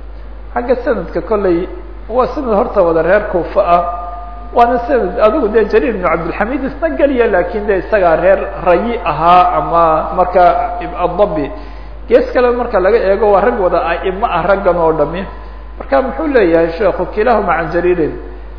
xagga sanadka kolley waa sanad horta wada reer kuufa ah waana sanad adigu dee jariir bn cabdilxamid isna geliya lakin de isagaa reer rayi ahaa ama marka adabi gees kale marka laga eego waa rag wada aimo ah raggan oo dhami marka muxuu leeyahay sheekhu kilahuma can jariirin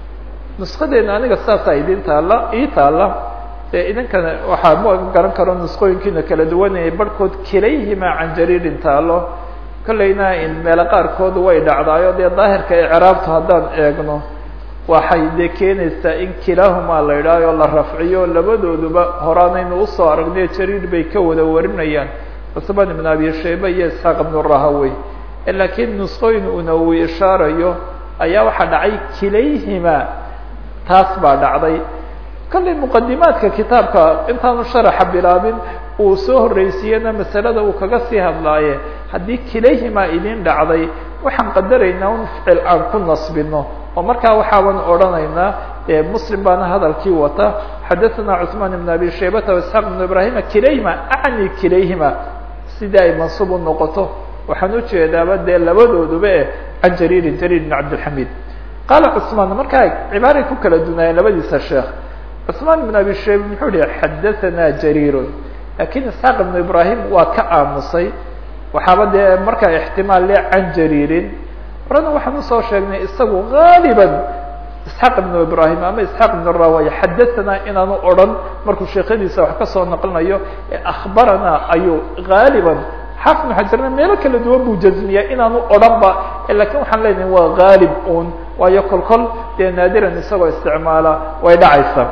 nuskadeena aniga saasaa idin taala ii taala dee idinkana waxaa ma garan karo nusqooyinkiina kala duwanayay barhkood kilayhima can jariirin taalo kolleyna in meelo qaarkood way dhacdaayo dee daahirka icraabta haddaan eegno waxay dee keenaysaa in kilaahumaa la idhaayo la rafciyo labadooduba horaanaynu usoo aragnay jariir bay ka wada warinayaan cusman ibn abi shayba iyo isxaaq ibn rahawey laakiin nusqooyin una uu ishaarayo ayaa waxaa dhacay kilayhima taas baa dhacday kollay muqadimaadka kitaabka intaanu sharaxa bilaabin uu soo horreysiiyena masalada uu kaga sii hadlaaye haddii kilayhima idin dhacday waxaan qadaraynaa un ficil aan ku nasbino oo markaa waxaaban odhanaynaa muslim baana hadalkii wata xadaثana cثman ibn abi shaybata واسحاq ibn ibrahima kilayhima acni kilayhima sidii ay mansuub u noqoto waxaan ujeedaaba dee labadooduba e can jariirin jariir bn cabdilxamid qaala cثman markaa cibaaray ku kala dunaayeen labadiisa sheekh cثman ibn abi shayba muxuu yihi xadaثana jariir lakin isxaaq ibn ibrahim waa ka aamusay waxaaba dee markaa ixtimaal le can jariirin horena waxaan usoo sheegnay isagu gaaliban isxaaq ibn ibrahim ama isxaaq ibn rawaya xadaثana inaanu odhan markuu sheekhadiisa wax kasoo naqlinayo akhbarana ayuu gaaliban xaafid ibn xajarna meelo kala duwan buu jazmiyaa inaanu odhan ba lakin waxaan leenahay waa gaalib un waayo kol kol dee naadiran isagoo isticmaala way dhacaysa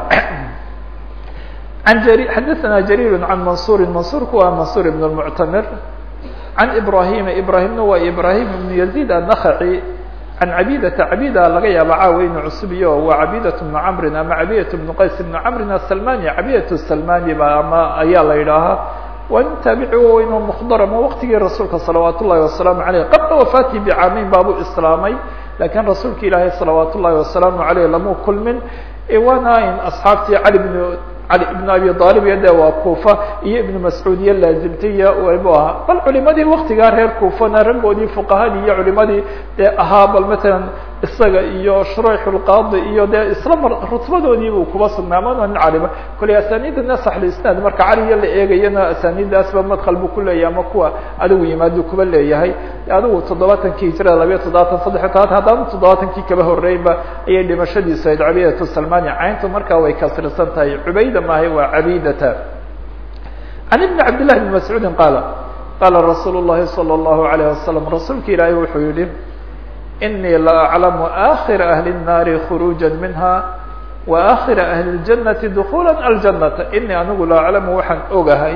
an xadaثana jariir can mansuri mansurku waa mansur ibn اmuctamir can ibrahima ibrahimna waa ibrahim ibn yazid annakhaci can cabidata cabida laga yaaba caawa inu cusubiyo waa cabidat bnu camrin ama cabidat bnu qays ibnu camrin asalmani cabidat salmani ba ama ayaa la yidhaahaa waa nin taabici weyn oo mukdarama waqtigii rasuulka salawaat ullahi wasalaamu aleyh qabla wafaatihi bicaameyn baabuu islaamay lakiin rasuulka ilaahay salawaat ullahi wasalaamu aleyh lamu kulmin waana in asxaabtii cali bn cali ibn abi aalib iyo de waa kuufa iyo ibnu mascuud iyo laazimtay iyo bu ahaa bal culimadii waktigaa reer kuufana raggoodii fuqahadii iyo culimadii dee ahaa bal matalan isaga iyo shurayx lqaadi iyo dee isla mar rutbadoodii buu kuba sugnaamana nin calima koley asaniida nasax lisnaad marka caliya la eegayana asaniidaasba madkal buu kuleeyahay ama kuwa adigu yimaadu kuba leeyahay adigu toddobaatankii hijrada labayo toddobaatan saddex todobaatan haddana toddobaatankii kaba horreynba ayay dhimashadiisu ayd cabidatu salmani cayntu markaa way kasrisan tahay cubayda maahay waa cabidata can ibni cabd llahi bni mascuudin qaala qaala rasuul llahi salى اllahu alayh wasalam rasuulka ilaahay wuxuu yihi inii la aclamu akhira ahli الnaari khuruuja minha wa akhira ahli اljanati dukula aljanata inii anigu la aclamu waxaan ogahay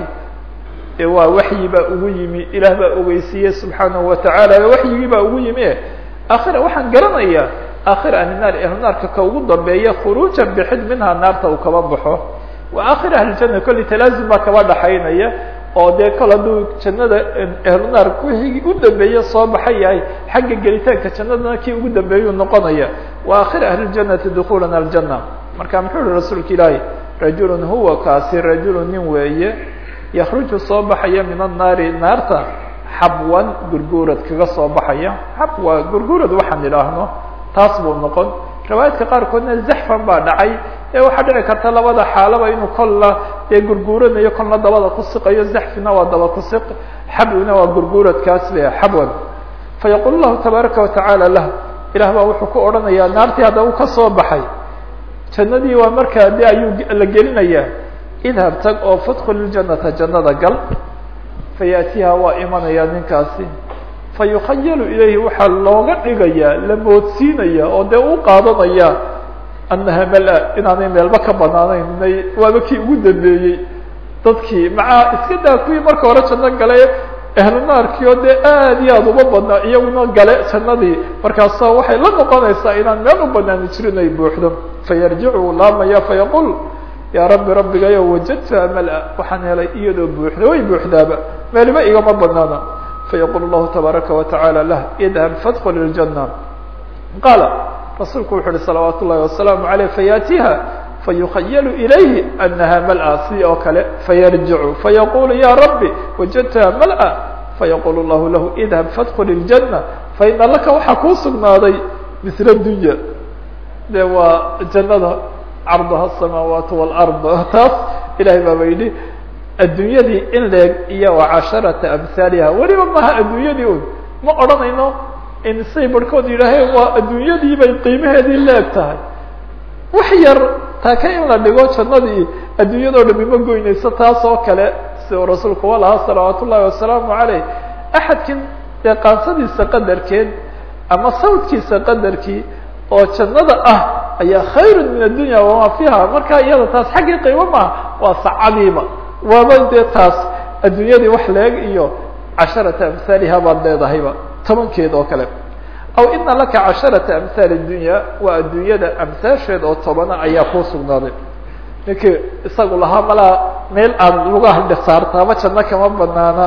e waa waxyi baa ugu yimi ilaah baa ogeysiiyey subxaanahu watacaala waxyigii baa ugu yimi e akhira waxaan garanayaa akhira ahli naar ahlu naarka ka ugu dambeeya khuruujan bixid minha naarta uu kaba baxo wa akhira ahli ljana kolli talaazum baa kaba dhaxaynaya oo dee kol hadduu jannada ahlu naar wixii u dambeeye soo baxay yahay xagga gelitaanka jannadana kii ugu dambeeyuu noqonaya wa akhira ahli ljanati dukulan aljana marka muxuu yihi rasuulka ilaahi rajulun huwa kaasi rajulun nin weeye yakruju soo baxaya min annaari naarta xabwan gurguurad kaga soo baxaya xabwa gurguurad waxaan idhaahno taas buu noqon riwaayaadka qaarkoodna zaxfan baa dhacay ee waxaa dhici karta labada xaalaba inuu kolla dee gurguuranayo kolna dabada ku siqayo zaxfina waa daba ku siq xabwina waa gurguuradkaas le xabwan fayaqul lahu tabaaraka watacaala lah ilah baa wuxuu ku odhanayaa naartii hadda uu ka soo baxay jannadii waa markaa de ayuu la gelinayaa idhab tag oo fadkul iljanata jannada gal fayaatiha waa imanayaa ninkaasi fayukhayalu ilayhi waxaa looga dhigayaa la moodsiinaya oo dee u qaadanaya annaha mala inaanay meelba ka banaanayn waaba kii ugu dambeeyey dadkii maca iska daa kuwii marka hore janno galay ahlu naarkii oo dee aad iyo aad uma badnaa iyaguna gale jannadii markaasa waxay la noqonaysaa inaan meel u banaani jirin ay buuxdo fayarjicu laamaya fayaqul yaa rabbi rabbigayo wajadtuha mala waxaan helay iyadoo buuxda way buuxdaaba meeliba igama banaana fayaqul llahu tabaaraka watacaala lah idhab fadkul iljana qaala rasuulku wuxu uhi salawaat ullahi wasalaamu aleyh fayaatiha fayukhayalu ilayhi anaha mala si oo kale fayarjicu fayaqulu ya rabbi wajadtuha mala fayaqul llahu lahu idhab fadkul iljana faina laka waxaa kuu sugnaaday misla dunya de waa jannada carduha asamaawaat walard taas ilahay baaba yidhi adduunyadii in leeg iyo wa casharata amhaaliha weliba maha adduunyadii un ma odhanayno in say barhkood yidhaaheen waa adduunyadii bay qiimaheedii leeg tahay wax yar taaka in la dhigo jannadii adduunyadoo dhami ma goynayso taas oo kale si uu rasuulku wa lahaa salawaat ullahi wasalaamu caleyh axadkin dee qaansadiisa qadarkeed ama sawdkiisa qadarkii oo jannada ah ayaa khayru min addunya wamaa fiiha marka iyada taas xaggii qiimo maaha waa sacadiiba waaba dee taas adduunyadii wax leeg iyo casharata amhaaliha baad leedahayba tobankeed oo kale aw ina laka casharata amhaali dunya waa adduunyada amhaasheed oo tobana ayaa kuu sugnaaday ninkii isagu lahaa malaa meel aad lugaha dhisaartaaba janno kama banaana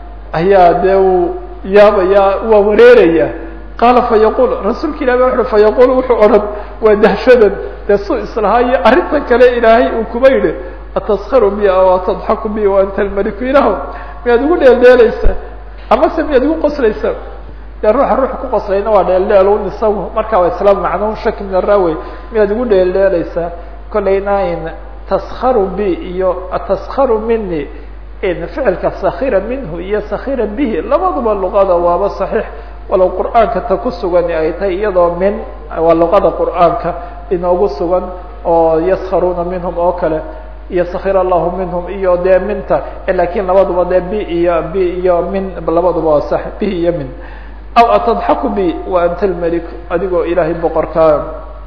ayaa dee uu yaabaya waa wareeraya qaala fayaqul rasuulka ilahi ba wuxu fayaqul wuxuu odhan waa dahshadan dee su islahaa iyo arrintan kale ilaahay uu kuma yidhi ataskharu bi aw atadxaku bi wa anta almaliku ilaho miyaad igu dheeldheelaysaa amase miyaad igu qoslaysaa dee ruuxa ruux ku qoslayna waa dheeldheel un isagu markaa waa isla macno shaki min araawey miyaad igu dheeldheelaysaa kolayna in taskharu bi iyo ataskharu mini in ficilka sakira minhu iyo sakira bihi labaduba luqada waaba saxiix walow qur'aanka ta ku sugan ay tahay iyadoo min waa luqada qur'aanka inoogu sugan oo yaskharuuna minhum oo kale iyo sakir allahu minhum iyo dee minta lakin labaduba dee b iyo b iyo min labaduba waa sax b iyo min aw atadxaku bi wa anta lmelik adigoo ilaahay boqorkaa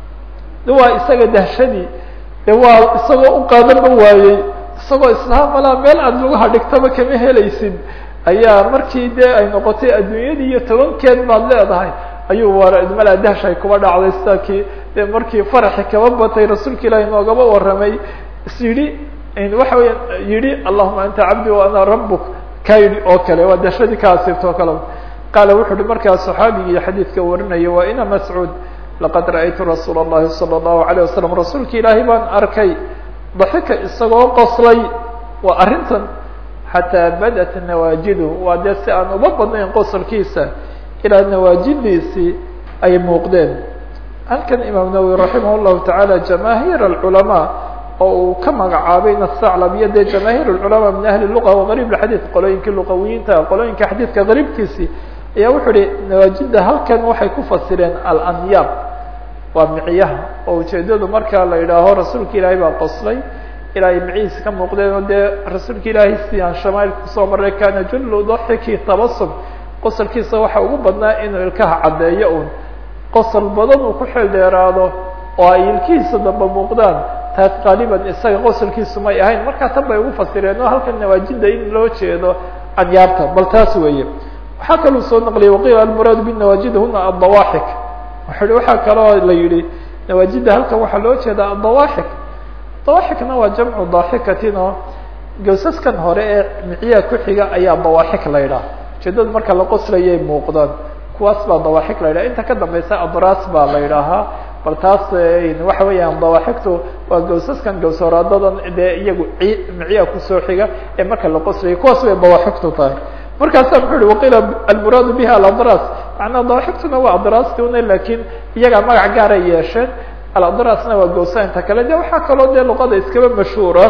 waa isaga dahshadii de waa isagoo u qaadanba waayey isagoo islaha malaa meel aad lugaha dhigtaba kama helaysid ayaa markii dee ay noqotay adduunyadii iyo tobankeed baad leedahay ayuu war malaa dahshay kuba dhacday sida kii dee markii faraxi kaba batay rasuulka ilaahi noogaba warramay is yidhi waxa weya yidhi allahuma anta cabdi wa ana rabuk ka yidhi oo kale waa dahshadii ka asiibta oo kale qaala wuxu uhi markaa saxaabigii xadiidka warinaya waa ina mascuud laqad ra'aytu rasuula اllahi salى الlahu عalيه wasalam rasuulka ilaahay baan arkay daxika isagoo qoslay waa arrintan xataa badat nawaajidu waa dee si aan uba badnayn qosolkiisa ilaa nawaajidiisii ay muuqdeen halkan imaam nawowi raximah llahu taعala jamaahiir اculamaa oo uu ka magacaabayna saclab iyo dee jamaahiir اculamaa min ahli luqa wagariib xadiid qolooyinkii luqawiyiinta qolooyinka xadiidka gariibkiisii ayaa wuxuu ihi nawaajida halkan waxay ku fasireen alanyaab waa micyaha oo ujeedadu markaa la yidhaaho rasuulka ilaahay baa qoslay ilaahay micihiisa ka muuqdeen oo dee rasuulka ilaahay si aan shamaailka kusoo maray kana jullu daxiki tabasum qosolkiisa waxa ugu badnaa inuu ilkaha caddeeyo un qosol badan uu ku xeel dheeraado oo ay ilkihiisa damba muuqdaan taas qaaliban isaga qosolkiisu may ahayn markaa tan bay ugu fasireen oo halkan nawaajida in loo jeedo anyaabta bal taas weeye waxaa kaluu soo naqliyay waqiila almuraadu binawaajid huna adawaaxik wuxu hi waxaa kaloo la yihi nawaajida halkan waxaa loo jeedaa adawaaxik dawaaxikna waa jamcu daaxikatin oo gawsaskan hore ee micyaha ku xiga ayaa dawaaxik la yidhaha ujeedada marka la qoslayay muuqdaan kuwaas baa dawaaxik la yidhaha inta ka dambeysa abraas baa la yidhaahaa bal taas waxa weeyaan dawaaxigtu waa gawsaskan gawsaraadadan dee iyagu micyaha kusoo xiga ee marka la qoslayay kuwaas bay dawaaxigtu tahay markaasa muxuu hi waqiila almuraadu biha aladras macnaa dawaaxigtuna waa adraasti una lakin iyagaa magac gaaray yeesheen aladrasna waa gawsainta kale de waxaa kaloo dee luqada iskaba mashhuura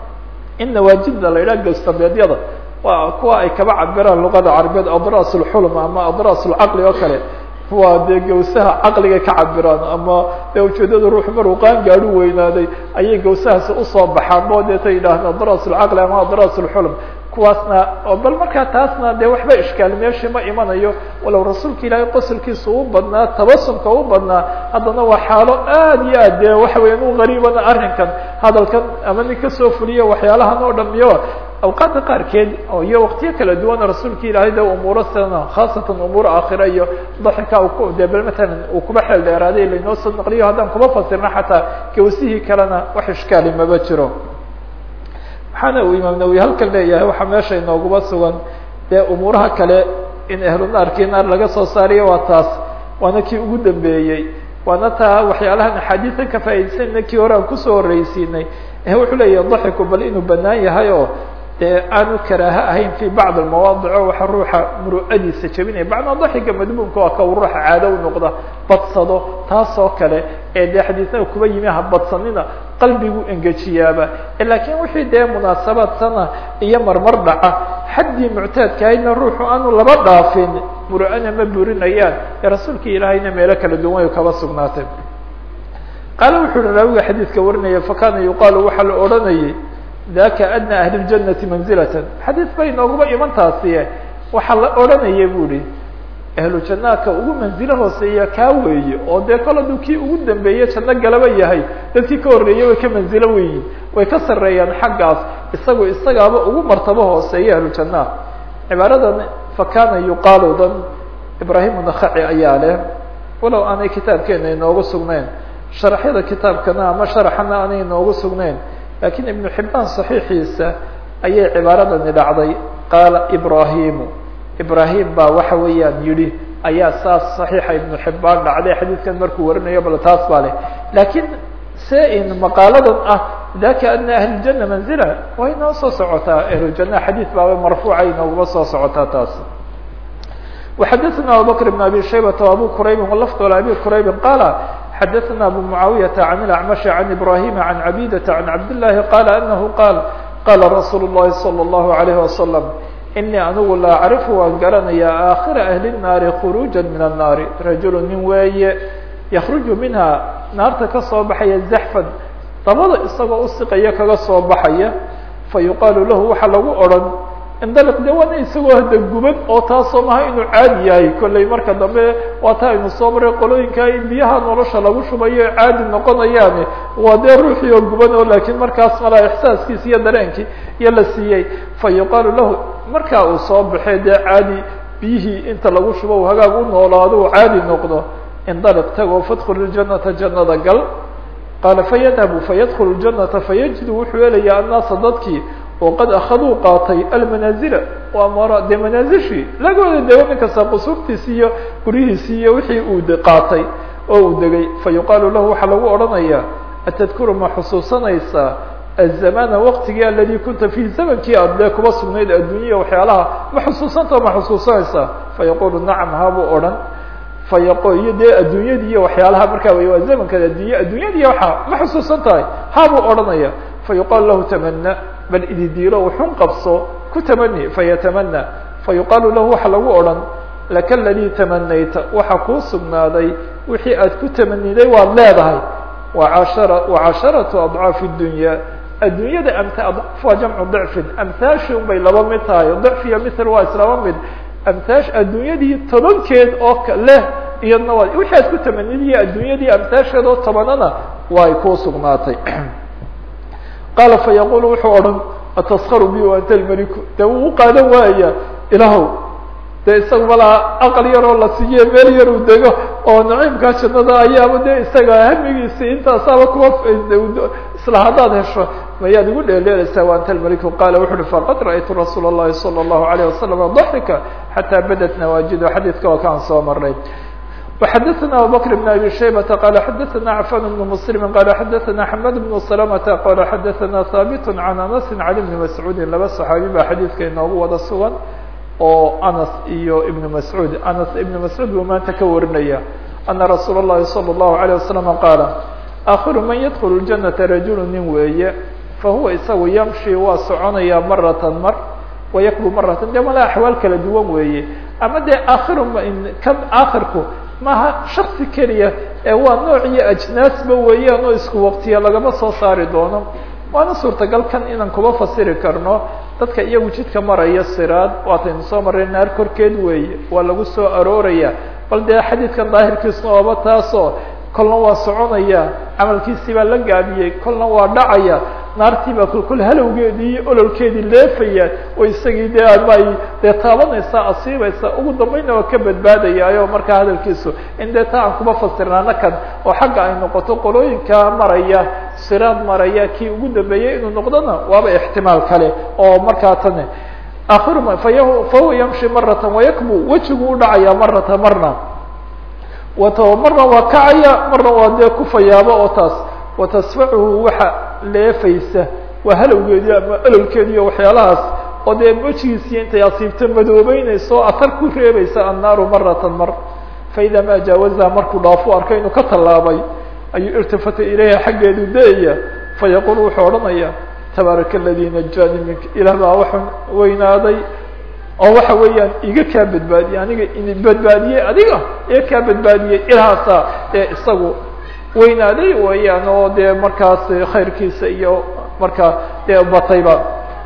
in nawaajida la yidhaha gawstabeedyada waa kuwa ay kaba cabiraan luqada carabeed adras lxulm ama adras lcaqli oo kale waa dee gawsaha caqliga ka cabiraan ama dee ujeedada ruux maruu qaan gaadhu weynaaday ayay gawsahaasi usoo baxaan bo deeta yidhaahda adras lcaqli ama adras lxulm kuwaasna oo bal markaa taasna dee waxba ishkaal meeshii ma imanayo walow rasuulka ilaahay qosolkiisa u badnaa tabasumka u badnaa haddana waa xaalo aad iyo aad dee waxa weya u gariibana arrinkan hadalkan ama nin kasoo fuliyo waxyaalahan oo dham iyo awqaadda qaarkeed oo iyo waktiyo kala duwana rasuulka ilaahay de umuuro sana khaasatan umuur aakhira iyo daxika de bel matalan uu kuba xeel dheeraaday lainoo soo naqliyo haddaan kuma fasirna xataa gawsihii kalena wax ishkaali maba jiro waxaana uu imaam nawowi halkan leeyahay waxaa meesha inooguba sugan dee umuuraha kale in ahlu naarkii naar laga soo saariyo waa taas waana kii ugu dambeeyey waana taa waxyaalahan axaadiisan ka faa'idaysayna kii hore aan kusoo horreysiinay wuxuu leeyahay daxiku bal inuu banaan yahay oo dee aanu karaaha ahayn fi bacd almawaadic o waxa ruuxa muru'adiisa jebinaya bacnaa daxiga madmuumka waa ka ruuxa caado u noqda badsado taasoo kale ee dee xadiisnaa kuba yimi ha badsanina qalbigu engejiyaaba laakiin wixii dee munaasabaad sana iyo marmar dhaca xaddii muctaadka ahaydna ruuxu aanu laba dhaafin muru'ana ma burinayaan ee rasuulka ilaahayna meelo kala duwan kaba sugnaatay qaale wuxu uhi raawiga xadiidka warinaya fakana yuqaalu waxaa la odhanayay daka adna ahli ljanati manzilatan xadiis bay nooguma iman taasiye waxaa la odhanaya bu ihi ahlu jannaadka ugu manzilo hooseeya kaa weeye oo dee kol hadduu kii ugu dambeeye janno galaba yahay dadkii ka horreeyey way ka manzilo weyiin way ka sarreeyaan xaggaas isagu isagaaba ugu martabo hooseeya ahlu jannaad cibaaradan fakana yuqaalu dan ibrahim nakaci ayaa leh walow aanay kitaabkeena inoogu sugnayn sharaxyada kitaabkana ama sharaxana aanay inoogu sugnayn lakiin ibnu xibaan صaxiixiisa ayay cibaaradani dhacday qaala ibrahimu ibrahim baa waxa weeyaan yihi ayaa saas صaxiixa ibnu xibaan dhacday xadiidkan markuu warinayo bal taas baa leh lakiin se in maqaaladan ah daka adna ahli ljana manzila way inoo soo socotaa ahlujana xadiid baaba marfuuca inooguma soo socotaa taas وxadثna abubكر بن abي شhaybة وabو qrayb lfd abi qrayb qala xadثna abu معaaوiyة عن الأعمشh عن إبراهيم عن عبيدة عن عبد اللhi qال أنه qال qاla رsuل اللhi صلى الله عليه وسلم إنii anigu la أcriف waan garanaya آkhira أهli الناari خروجا min الناari rajul nin weeye ykرuج minha naarta kasoo baxaya زaحفan dabada isagoo usiqaya kaga soo baxaya fayuqaalu lahu waxa lagu odhan indaliq de waana isagoo hada guban oo taasoo maha inuu caadi yahay kollay marka dambe waa taa aynu soo maray qolooyinka in biyaha nolosha lagu shubayo caadi noqonayaane waa dee ruuxii oo guban oo laakiin markaas malaa ixsaaskiisi iyo dareenkii iyo la siiyey fa yuqaalu lahu markaa uu soo baxee dee caadi biyihii inta lagu shubo u hagaag u noolaado uu caadi noqdo indaliq tagoo fadkul janata jannada gal qaala fayadhabu fayadkulu janata fayajidu wuxuu helayaa annaasa dadkii oo qad akaduu qaatay almanaazila waa mara dee manaazishii lagooda dego nin kasta qusuurtiisi iyo guryihiisi iyo wixii uu qaatay oo uu degay fa yuqaalu lahu waxaa lagu odhanayaa atadkuru ma xusuusanaysaa azamana waqtigii aladi kunta fihi zamankii aad dee kuba sugnayd adduunya waxyaalaha ma xusuusanta ma xusuusanaysaa fayaqulu nacam habuu odhan fayaqo iyo dee adduunyadii iyo waxyaalaha markaa wey waa zamanka addunya adduunyadii waxaa ma xusuusan tahay habuu odhanaya fayuqaalu lahu tamana bal ididiilo wuxun qabso ku tamani fayatamana fayuqaalu lahu waxa lagu odhan laka ladii tamanayta waxa kuu sugnaaday wixii aad ku tamaniday waad leedahay waashara wacasharatu adcaafi dunya adduunyada amt adcaaf waa jamcu dicfin amhaashi un bay laba mid tahay dicf iyo mithl waa islaba mid amhaash adduunyadii tobankeed oo leh iyadna waa wixii aad ku tamaniday adduunyadii amhaasheed oo tobanana waa ay kuu sugnaatay qaala fayaqulu wuxuu odhan ataskaru bi anta lmeliku dee wuu uqaadan waaya ilahow dee isaga malaa aqal yaroo la siiye meel yar uu dego oo naciimkaa jannada ayaaba dee isaga hamigiisi intaasaaba kuwa isla haddaad hesho mayaad igu dheeleelaysaa wa anta lmeliku qaala wuxu uhi faqad ra'aytu rasuula اllahi salى الlahu عalيه wasalam daxika xataa badat nawaajidu xadiidka waa kaan soo maray وxadثna abubكر بن abي شhaybة qال xadثna cفan بن مسلم qال xadثna حmad بن سلمة qال xadثna haaبt عan أنس عن بن مسعوudi laba صحaabi baa xadiidka inoogu wada sugan oo أنس iyo iبن مسعوud أنس iبن مسعوud buu maanta ka warinaya أنa رasuul الlahi صلى الlaه عليه وسلم qاaل آkhiru man ydkل الجنة رajuل nin weeye fahuwa isagu ymشhi waa soconaya maraة mar وayakbu maraة de mala axwaal kala duwan weeye ama dee akhiru kan akhirku maaha shaksi keliya ee waa nooc iyo ajnaasba weeyaan oo isku waqtiya lagama soo saari doono waana suurtagal kan inaan kuba fasiri karno dadka iyagu jidka maraya siraad waataynu soo marray naar korkeed weeye waa lagu soo arooraya bal dee xadiidkan daahirkiisna ooba taasoo kolna waa soconaya camalkiisii baa la gaabiyey kolna waa dhacaya naartii baa kulkul halowgeedii iyo ololkeedii leefayaan oo isagii dee ama ay dee taabanaysaa asiibaysaa ugu dambayna waa ka badbaadayaayo markaa hadalkiisu in dee taa aan kuma fasirnaana kan oo xagga ay noqoto qolooyinka maraya siraad maraya kii ugu dambeeyey inuu noqdona waaba ixtimaal kale oo markaa tan akhiru fahuwa yamshi marata wayakbu wejigu u dhacaya marata marna wato marna waa kacaya marna waa dee kufayaaba oo taas watasfacuhu waxa leefaysa waa halowgeedii ama ololkeedi iyo waxyaalahaas oo dee wejigiisiyo intay asiibto madoobeynaysa oo atar ku reebaysa annaaru maratan mar faida ma jaawazaha markuu dhaafo arkay inuu ka tallaabay ayuu irtifata ilayha xaggeedu da-aya fayaqul wuxuu odhanaya tabaaraka aladi najaani minka ilah baa waxaan weynaaday oo waxa weeyaan iga kaa badbaadiyey aniga in badbaadiyey adiga iga kaa badbaadiyey ilahaasaa ee isagu weynaaday weeyaan oo dee markaas khayrkiisa iyo markaa dee batayba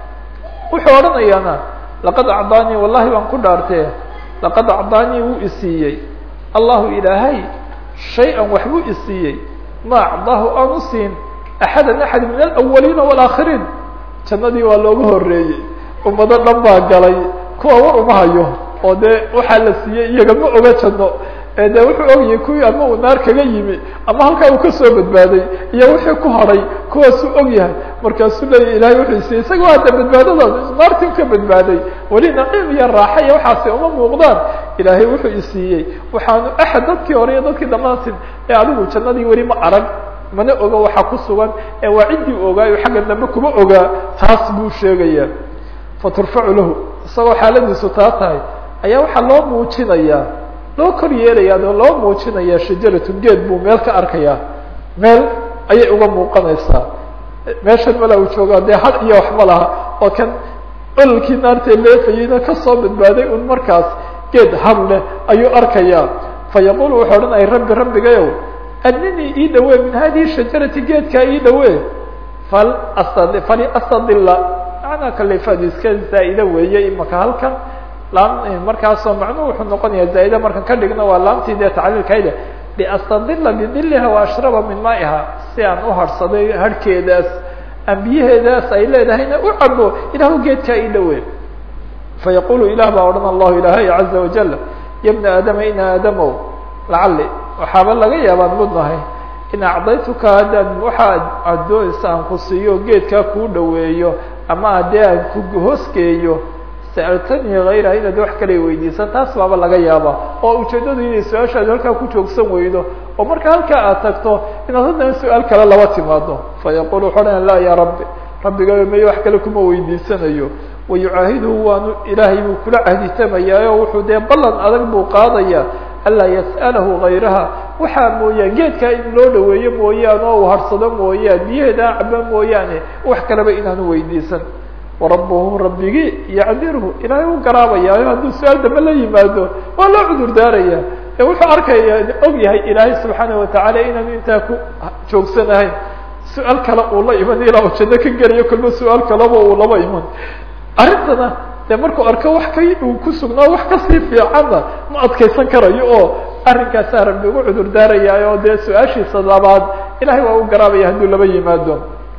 wuxuu odhanayaana laqad acdaanii wallahi baan ku dhaartee laqad acdaanii wuu isiiyey allahu ilaahay shay-an waxbuu isiiyey ma acdaahu aan u siin axada axad min alawaliina walaakiriin jannadii waa looga horeeyey ummado dhan baa galay kuwa war uma hayo oo dee waxaa la siiyey iyaga ma oga janno ee de wuxuu ogyahay kuwii ama uu naar kaga yimi ama halkaa uu kasoo badbaaday iyo wixii ku hadhay kuwaasuu og yahay markaasuu leeya ilahay wuxuu siiyey isaga waa de badbaadadaas naartin ka badbaaday weli naciim iyo raaxa iyo waxaasi uma muuqdaan ilaahay wuxuu isiiyey waxaanu axad dadkii hore iyo dadkii dhamaatin ee adigu jannadii weli ma arag mana oga waxaa ku sugan ee waa ciddii ogaayo xagga dambe kuma ogaa taas buu sheegaya faturfacu lahu isagoo xaaladiisu taa tahay ayaa waxaa loo muujinayaa loo kor yeelayaa oo loo muujinayaa shajaratun geed buu meel ka arkayaa meel ayay uga muuqanaysaa meeshan mala uu joogaa dee had iyo waxma laha oo kan ololkii naartee leefayeyna kasoo badbaaday un markaas geed had leh ayuu arkayaa fa yaqulu wuxuu odhanaya rabbi rabbigayow adninii ii dhawee min hadihi shajarati geedkaa ii dhawee fal asad fali astadila macnaa kalefaadu iska zaa'ida weeye imaka halkan laam markaasoo macnuhu wuxuu noqonaya zaa'ida markan ka dhigno waa laamtii dee tacliilkayda liastadila bidiliha wa ashraba min maa'iha si aan u harhsaday harhkeedaas aan biyaheedaas ay leedahayna u cabo ilahu geedkaa ii dhawee fayaqulu ilah baa odhan allahu ilaahay caza wajal ya bna aadama in aadamow lacali waxaaba laga yaabaan mudnahay in acdaytuka haddaan waxaa addoonsa aan ku siiyo geedkaa kuu dhaweeyo ama haddii aan ku hoosgeeyo sa'altanii hayraha inaad wax kale weydiisan taas baaba laga yaaba oo ujeeddadu inay su-aashaadu halkaa ku joogsan weydo oo marka halkaa aad tagto inaad haddana su-aal kale laba timaado fayaqul wuxu odhana laa ya rabbi rabbigayo mayo wax kale kuma weydiisanayo wayucaahiduhu waanu ilaahay buu kula cahditamayaa oo wuxuu dee ballan adag buu qaadaya anlaa yas'alahu hayraha waxaa mooyaan geedkaa in loo dhaweeyo mooyaane oo uu harsado mooyaan biyaheeda caba mooyaane wax kaleba inaanu weydiisan warabuhu rabbigii yacdirhu ilaahay u garaabayaayo hadduu su-aal dambe la yimaado waa loo cudur daaraya ee wuxuu arkaya og yahay ilaahay subxaana watacaala inaanu intaa ku joogsanahayn su-aal kale uu la iman ilaa uu janno ka gelayo kolba su-aal kaleba uu laba iman arrintana dee markuu arko wax ka uu ku sugnaa wax kasii fiicanna ma adkaysan karayo oo arrinkaasaa rabbi ugu cudur daaraya oo dee su-aashiisa labaad ilahay waa u garaabaya hadduu laba yimaado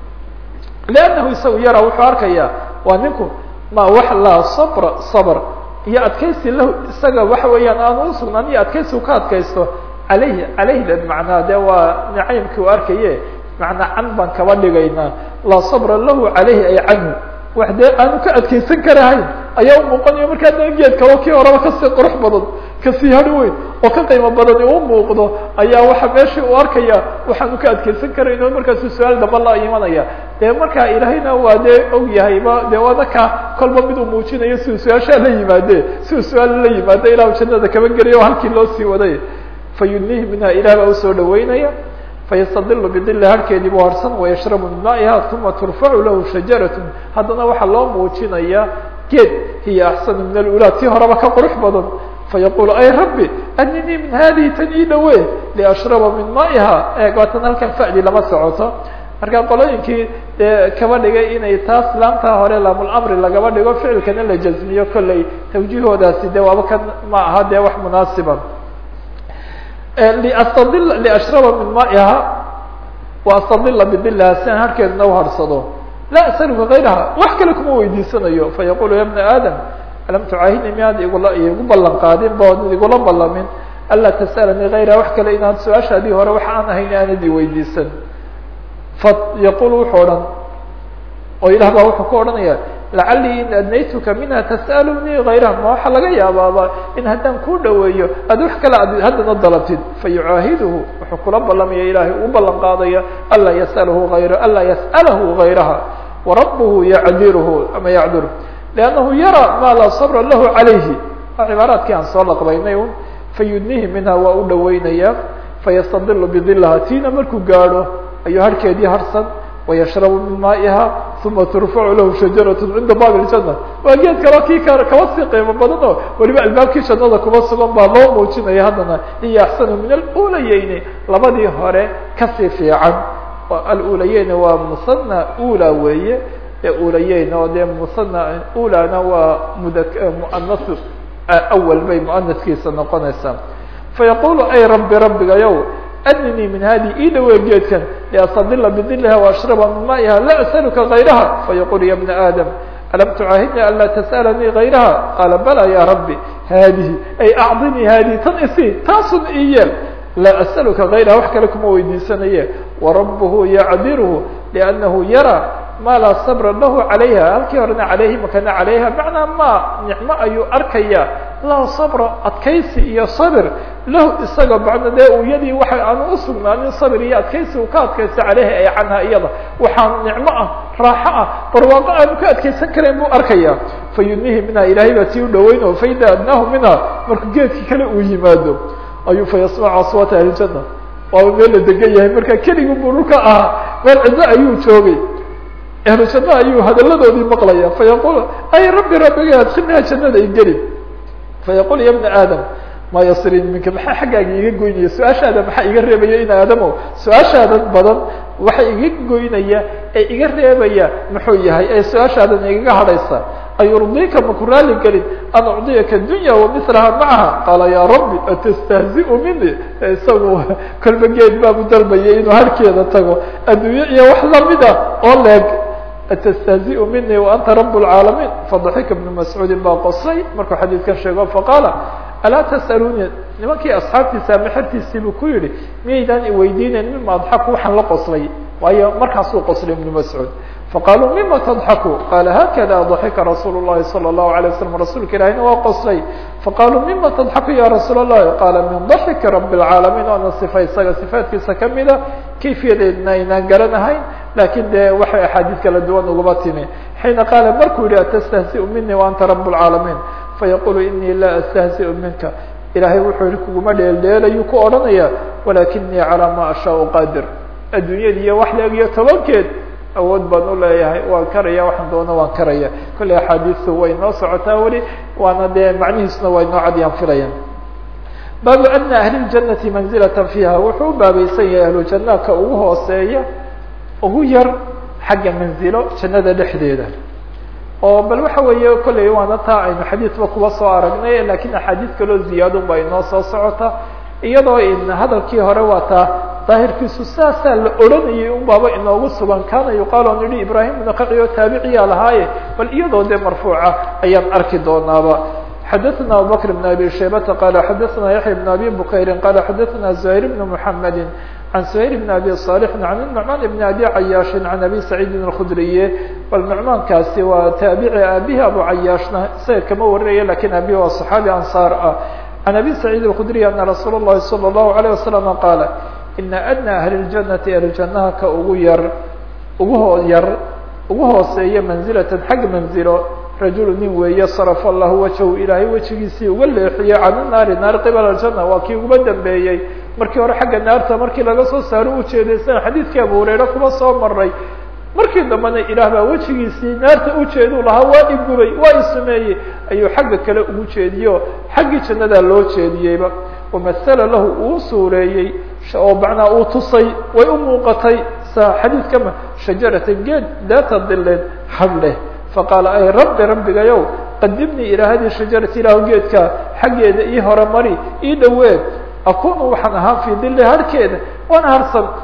liannahu isagu yaraa wuxuu arkaya waa ninku ma wax laa sabra sabr iyo adkaysi lahu isaga waxa weeyaan aanu usugnaan iyo adkaysi u ka adkaysto alayhi alayhda macnaa dee waa nacaymkii u arkaye macnaa can baan kaba dhigaynaa laa sabra lahu calayhi ay canhu wax dee aanu ka adkaysan karahayn ayaa umuuqanayo markaa da geed kaloo kii horeba kasii qurux badan kasii hari weyn oo ka qiimo badani u muuqdo ayaa waxa meeshii uu arkaya waxaanu ka adkaysan karayn oo markaasu su-aal damba la imanaya dee markaa ilaahayna waa dee og yahayba dee waana ka kolba mid uu muujinayo siuu su-aashaa la yimaade siuu su-aal la yimaado ilahu jannada kaba gelaya oo halkii loo sii waday fa yudnihi minha ilah baa usoo dhaweynaya fayastadilu bidili harkeedii buu harsan wayashrabu min maa'iha uma turfacu lahu shajaratun haddana waxaa loo muujinaya geed hiya axsanu min alulaa tii horeba ka qurux badan fayaqulu ay rabbi aninii min hadihi tan ii dhawe liashraba min maa'iha eeg waatan halkan fa'di lama socoto marka qolooyinkii dee kaba dhigay inay taas laamtaa hore laamul-amri lagaba dhigo ficilkana la jazmiyo kolley tawjihoodaasi de waaba kan ma aha dee wax munaasiba liastadil liashraba min maa'iha wa astadila bidilha si aan harkeeduna uharsado laa asaluka gayraha wax kale kuma weydiisanayo fayaqulu ya bna aadam alam tucaahidni miyaad igula igu ballan qaadin bood igula ballamin anlaa tas'alanii gayraha wax kale inaad su-aashaadii hore wax aan ahayn aanad i weydiisan fa yaqul wuxuu odhan oo ilah baa wuxuu ku odhanaya lacalii in adnaytuka minha tas'alunii gayraha ma waxaa laga yaabaaba in haddaan kuu dhaweeyo aad wax kale ad haddana dalabtid fayucaahiduhu wuxuu kula ballamaya ilahay uu ballan qaadaya anlaa yasalahu ayra anlaa yas'alahu gayraha warabuhu yacdiruhu ama yacdiruhu liannahu yara ma laa sabra lahu calayhi waa cibaaraadkii aan soo laqbaynay un fayudnihi minha waa u dhaweynaya fayastadilu bidilaha tiina markuu gaadho ayuu harhkeedii harsan wayashrabu min maa'iha uma turfacu lahu shajarat cinda baabi ljana waa geed kaloo kii ka kaba sii qiimo badan oo weliba albaabkii jannada kuma sugan baa loo muujinaya haddana hiya axsanu min alulayeyni labadii hore kasii fiican alulayeyn waa musana ula weeye ee ulayeyn oo dee musana ulana waa mud muanas awal bay muanaskiisa noqonaysaa fayaqulu ay rabbi rabbigayow adninii min hadi ii dhawe geedkan liastadila bidiliha waashraba min maa'iha laa asaluka gayraha fayaqul ya bna aadam alam tucaahidni an laa tas'alanii gayraha qaala bala ya rabbi haadihi ay acdinii haadihi tan isi taasun ii yeel laa asaluka gayraha wax kale kuma weydiisanaye warabuhu yacdiruhu liannahu yara ma laa sabra lahu calayha halkii horena calayhi makana calayha macnaa ma nicmo ayuu arkaya laa sabra adkaysi iyo sabir lahu isaga bacda dee uu yadii waxa aanu usugnaanin sabir iyo adkaysi uu ka adkaysta caleyhi ay canha iyada waxaa nicmo ah raaxo ah barwaaqo aanu ka adkaysan karayn buu arkaya fayudnihi minha ilahay baa sii u dhaweyn oo faida adnaahu minha markuu geedkii kale uu yimaado ayuu fayasmacu aswaata ahljana waaba meel la degan yahay marka keligii buu dhulka ahaa meel cidlo ayuu joogay ahlu janna ayuu hadaladoodii maqlaya fayaqul ay rabbi rabbiga adkilnaa jannada igeli fayaqul ya bna aadam ma yasrin minka maxaa xaggaaga iga goynaya su-aashaada maxaa iga reebaya in aadamo su-aashaadan badan waxa iga goynaya ee iga reebaya muxuu yahay ee su-aashaadan igaga hadhaysa ayurdika maku raali gelin an ucdiyaka dunya wamilaha macaha qaala ya rabbi atastahziu mini isagu kolba geed baabu dalbaya inuu harkeeda tago adduunye iyo wax lamida oo leeg atastahziu mini waanta rab اlcaalamiin fadaxika bnu mascuudin baa qosay markuu xadiidkan sheego faqaala alaa tas'aluni nimankii asxaabtiisa ama xertiisiibuu ku yihi miyaydaan iweydiinayn mima adxaku waxaan la qoslay waayo markaasuu qoslay ibnu mascuud faqaaluu mima tadxaku qaala hakada daxika rasuul llahi salى الlahu alيه waslam rasuulka ilahina waa qoslay faqaaluu mima tadxaku ya rasuul الlahi qaala min daxiki rabi اlcaalamiin oona sifa isaga sifaatkiisa kamida kayfiyadeedna aynaan garanahayn lakin dee waxay axaadiis kala duwan ugaba timi xiina qaala markuu yihi atastahziu mini waanta rab اlcaalamiin fayaqulu inii laa astahziu minka ilahay wuxuu yihi kuguma dheeldheelayuu ku odhanaya walakinii calaa ma ashaau qadir adduunyada iyo wax leeg iyo tobankeed awood baan u leeyahay waan karaya waxaan doono waan karaya kolley axaadiistu way noo socotaa weli waana dee macnihiisuna way noo cadyaan filayaan baabu ana ahli ljanati manzilata fiiha wuxuu u baabaysan yahay ahlu jannaadka ugu hooseeya ugu yar xagga manzilo jannada dhexdeeda oo bal waxa weeye kolley waana taa aynu xadiidba kuba soo aragnay lakin axaadiis kaloo ziyaadun ba inoo soo socota iyadoo in hadalkii hore waa taa daahirkiisu saasaa la odhanayay un baaba inoogu sugan kana yuqaal on yihi ibrahim ibnu qaci oo taabiciyaa lahaaye bal iyadoo dee marfuuca ayaan arki doonaaba xadaثna abubakr بn abi shaybata qala xadaثna yaحya بn abi bukayri qala xadaثna زahيr بn mحamedi عن سهيل بن أبي صالح عن النعمان بن أبي عyاaش عن أبي سعيد الخdري bal نعماnkaasi waa taaبعي aabه أبو عyاaشna isaga kama warinaya lakin abi waa صحاaبي أنصاar ah عن أبي سعيد الخdري أن رsuuل اللhi صلى الله عليه وسلم قاaل إن أدنى أهل الجنة أهلجنaha ka ugu yar ugu hoo yar ugu hooseeya منزلة xag منزilo rajul nin weeye sarف الlah wجهu ilaahay wejigiisii uga leexiyey can الnaari naar qibل الجنة waa kii uguba dambeeyey markii hore xagga naarta markii laga soo saaro ujeedaysana xadiidkii abu hurayre kuma soo maray markii dambena ilaah baa wejigiisii naarta ujeeduu lahaa waa igubay waa isumeeyey ayuu xagga kale ugu jeediyo xaggii jannadaa loo jeediyeyba wamasala lahu uu suureeyey oo macnaa uu tusay way u muuqatay sa xadiidkama shajarata geed daata dileed had leh faqaala ay rabbi rabbigayow qadimnii ilaa hadihi shajarati ilaahu geedka xaggeeda ii hore mari ii dhaweed akunu waxaan ahaa fii dili harkeeda waana harsan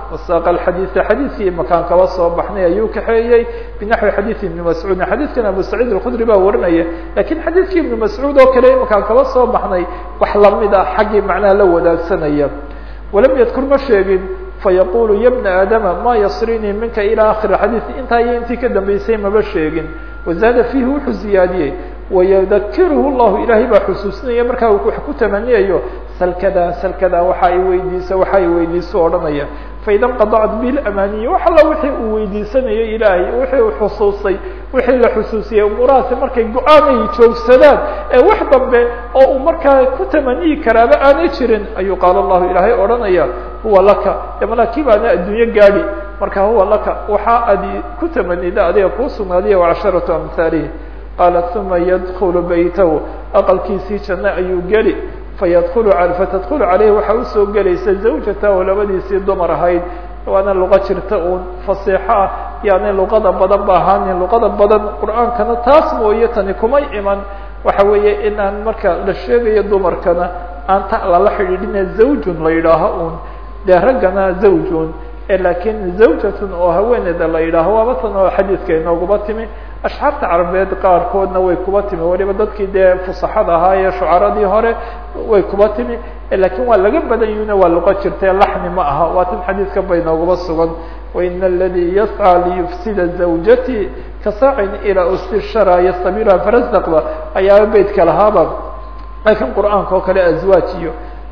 wasaaqa alxadiida xadiidkii makaan kaba soo baxnay ayuu kaxeeyey binaxwi xadiidi ibni mascuudin xadiidkan abu saciid alkhudri baa warinaya lakiin xadiidkii ibni mascuud oo kale makaan kaba soo baxnay wax lamid ah xaggii macnaha la wadaagsanaya walam yadkur ma sheegin fayaqulu ya bna aadama ma yasrinii minka ilى akhir xadiid intaa iyo intii ka dambeysay maba sheegin wazaada fiihi wuxuu ziyaadiyey wayadakiruhu llahu ilaahay baa xusuusinaya markaa wax ku tamaniyayo salkada salkada waxa ay weydiisa waxa ay weydiiso odhanaya faida nqadacat bilamaniyi wax alla wixii uu weydiisanayo ilaahay wixii uu xusuustay wixii la xusuusiyey umuurahaasi markay go-aanay joogsadaan ee wax dambe oo uu markaa ku tamaniyi karaaba aanay jirin ayuu qaala allahu ilaahay odhanaya huwa laka de malakii baana adduunyo gaadi marka huwa laka waxa adi ku tamanida adiga kuu sugnaadiya wacasharatu amhaalihi qaala uma yadkulu baytahu aqalkiisii janno ayuu geli fayadkulu fatadkulu caleyhi waxaa usoo gelaysa zawjatahu labadiisii dumar ahayd waana luqa jirta uun fasiixo ah yaani luqada badan ba ahaanin luqada badan qur-aankana taas mooye tani kumay iman waxa weeye in aan marka la sheegayo dumarkana aan ta lala xidhiidhine zawjun la yidhaaho uun dee raggana zawjun lakiin zawjatun oo haweeneyda la yidhaaho waaba tan oo xadiidka inooguma timi ashxaarta carabeed qaarkoodna way kuba timi waliba dadkii dee fusaxada ahaa ee shucaradii hore way kuba timi lakiin waa laga badan yihina waa luqo jirta laxni ma aha waa tan xadiidka bay nooguma sugan waina aladii yascى liyufsida zawjati kasaacin ilaaustishara yastabiluha farasdaqba ayaaba beydka lahaaba lakiin qur'aanka oo kale azwaaj iyo